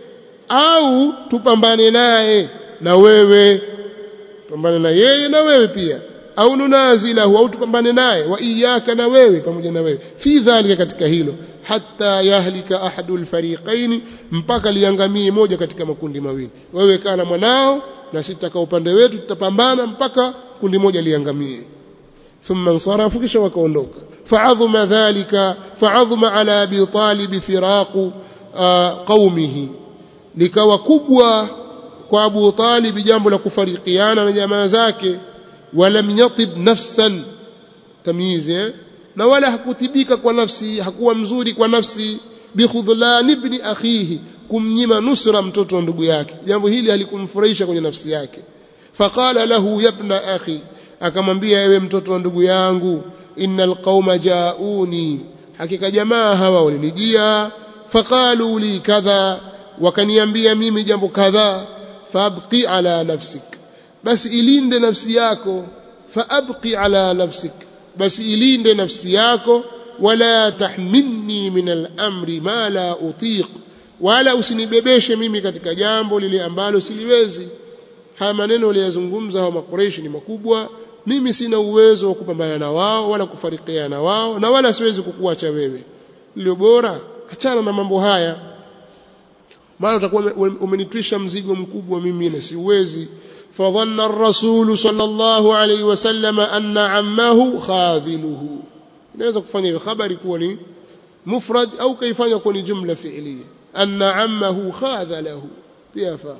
A: au tupambane naye na wewe pambane na yeye na wewe pia au nunazilahu au tupambane naye wa iyaka na wewe pamoja na wewe fi dhalika katika hilo hatta yahlika ahadul fariqaini mpaka liangamie moja katika makundi mawili wewe kaa na mwanao na sitaka upande wetu tutapambana mpaka kundi moja liangamie thumma nsarafu kisha wakaondoka fa'adhuma dhalika fa'adhuma ala abi talib firaqu qaumihi likawa kubwa kwa Abu Talib jambo la kufarikiana na jamaa zake walam yatib nafsan tamyiz eh? na wala hakutibika kwa nafsi hakuwa mzuri kwa nafsi bikhudhlan ibn akhihi kumnyima nusra mtoto wa ndugu yake jambo hili halikumfurahisha kwenye nafsi yake faqala lahu yabna akhi akamwambia ewe mtoto wa ndugu yangu innal qauma jauni hakika jamaa hawa walinijia faqalu li kadha wakaniambia mimi jambo kadhaa fabqi ala nafsik basi ilinde nafsi yako faabqi ala nafsik basi ilinde nafsi yako wala tahmilni min al-amri ma la utiq wala usinibebeshe mimi katika jambo lile ambalo siliwezi haya maneno waliyazungumza hao makureishi ni makubwa mimi sina uwezo wa kupambana na wao wala kufarikiana na wao na wala siwezi kukuacha wewe lilio bora achana na mambo haya maana utakuwa umenitwisha mzigo mkubwa mimi na siwezi fadhanna ar-rasul sallallahu alayhi wasallam anna ammahu khadhiluhu inaweza kufanya hiyo habari kuwa ni mufrad au kaifanya kuwa ni jumla fi'liya anna ammahu khadhalahu pia fa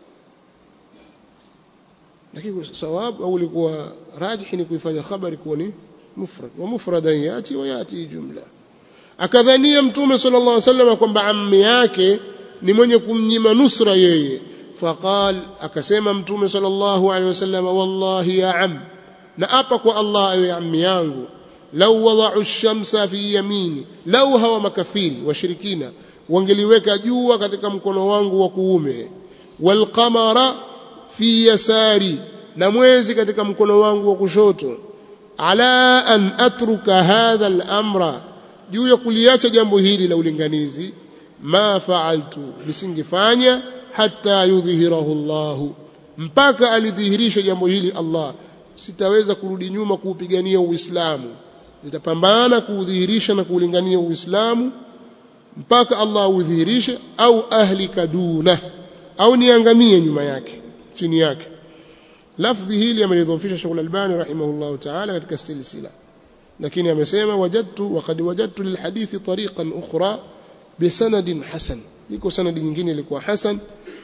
A: lakini sawabu au ilikuwa rajih ni kuifanya habari kuwa ni mufrad wa mufradan yati wa yati jumla akadhania mtume sallallahu alayhi wasallam kwamba ammi yake ni mwenye kumnyima nusra yeye faqal akasema mtume sallallahu alaihi wasallam wallahi ya am na apa kwa Allah ewe ammi yangu lau wada'u ash-shamsa fi yamini lau hawa makafiri washirikina wangeliweka jua katika mkono wangu wa kuume wal qamara fi yasari na mwezi katika mkono wangu wa kushoto ala an atruka hadha al-amra juu ya kuliacha jambo hili la ulinganizi ma fa'altu nisingefanya hatta yudhhirahu Allah mpaka alidhihirisha jambo hili Allah sitaweza kurudi nyuma kuupigania Uislamu nitapambana kuudhihirisha na kuulingania Uislamu mpaka Allah udhihirishe au ahlika duna au niangamie nyuma yake chini yake lafdhi hili amelidhofisha Sheikh Al-Albani rahimahullah ta'ala katika silsila lakini amesema wajadtu waqad wajadtu lilhadithi tariqan ukhra بسند حسن يكون سند nyingine ilikuwa hasan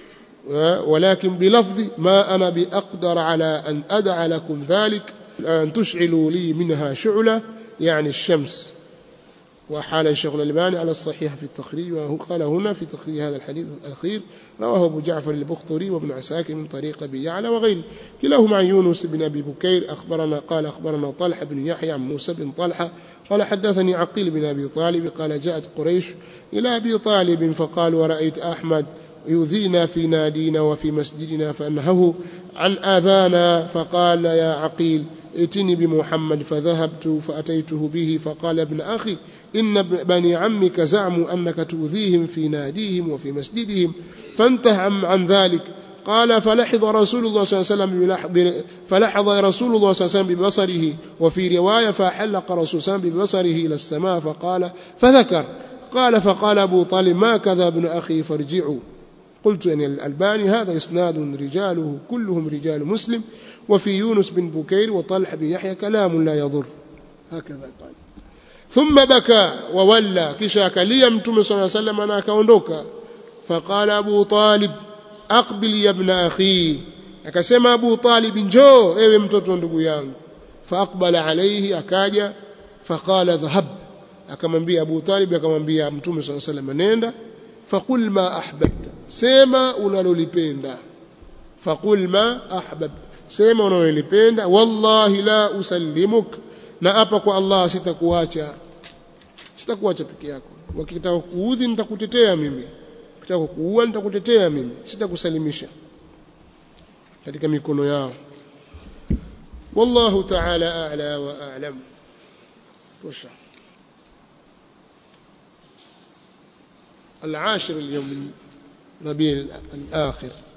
A: ولكن بلفظ ما انا باقدر على ان ادع لكم ذلك ان تشعلوا لي منها شعله يعني الشمس وحال الشيخ الألباني على الصحيح في التخريج وهو قال هنا في تخريج هذا الحديث الأخير رواه أبو جعفر البختري وابن عساكر من طريق أبي يعلى وغيره كلاهما عن يونس بن أبي بكير أخبرنا قال أخبرنا طلحة بن يحيى عن موسى بن طلحة قال حدثني عقيل بن أبي طالب قال جاءت قريش إلى أبي طالب فقال ورأيت أحمد يؤذينا في نادينا وفي مسجدنا فأنهه عن آذانا فقال يا عقيل ائتني بمحمد فذهبت فأتيته به فقال ابن أخي إن بني عمك زعموا أنك تؤذيهم في ناديهم وفي مسجدهم فانته عن ذلك قال فلحظ رسول الله صلى الله عليه وسلم فلحظ رسول الله صلى الله عليه وسلم ببصره وفي رواية فحلق رسول الله ببصره إلى السماء فقال فذكر قال فقال أبو طالب ما كذا ابن أخي فارجعوا قلت أن الألباني هذا إسناد رجاله كلهم رجال مسلم وفي يونس بن بكير وطلح بن يحيى كلام لا يضر هكذا قال thumma baka wa walla kisha akalia mtume sallallahu alayhi wasallam na akaondoka faqala abu talib aqbil ya ibn akhi akasema abu talib njoo ewe mtoto ndugu yangu faaqbala alayhi akaja faqala dhahab akamwambia abu talib akamwambia mtume sallallahu alayhi wasallam nenda faqul ma ahbabta sema unalolipenda faqul ma ahbabta sema unalolipenda wallahi la usallimuk na hapa kwa Allah sitakuacha sitakuacha peke yako wakitaka kuudhi nitakutetea mimi ukitaka kuua nitakutetea mimi sitakusalimisha katika mikono yao wallahu ta'ala a'la wa a'lam tosha العاشر اليوم من ربيع الآخر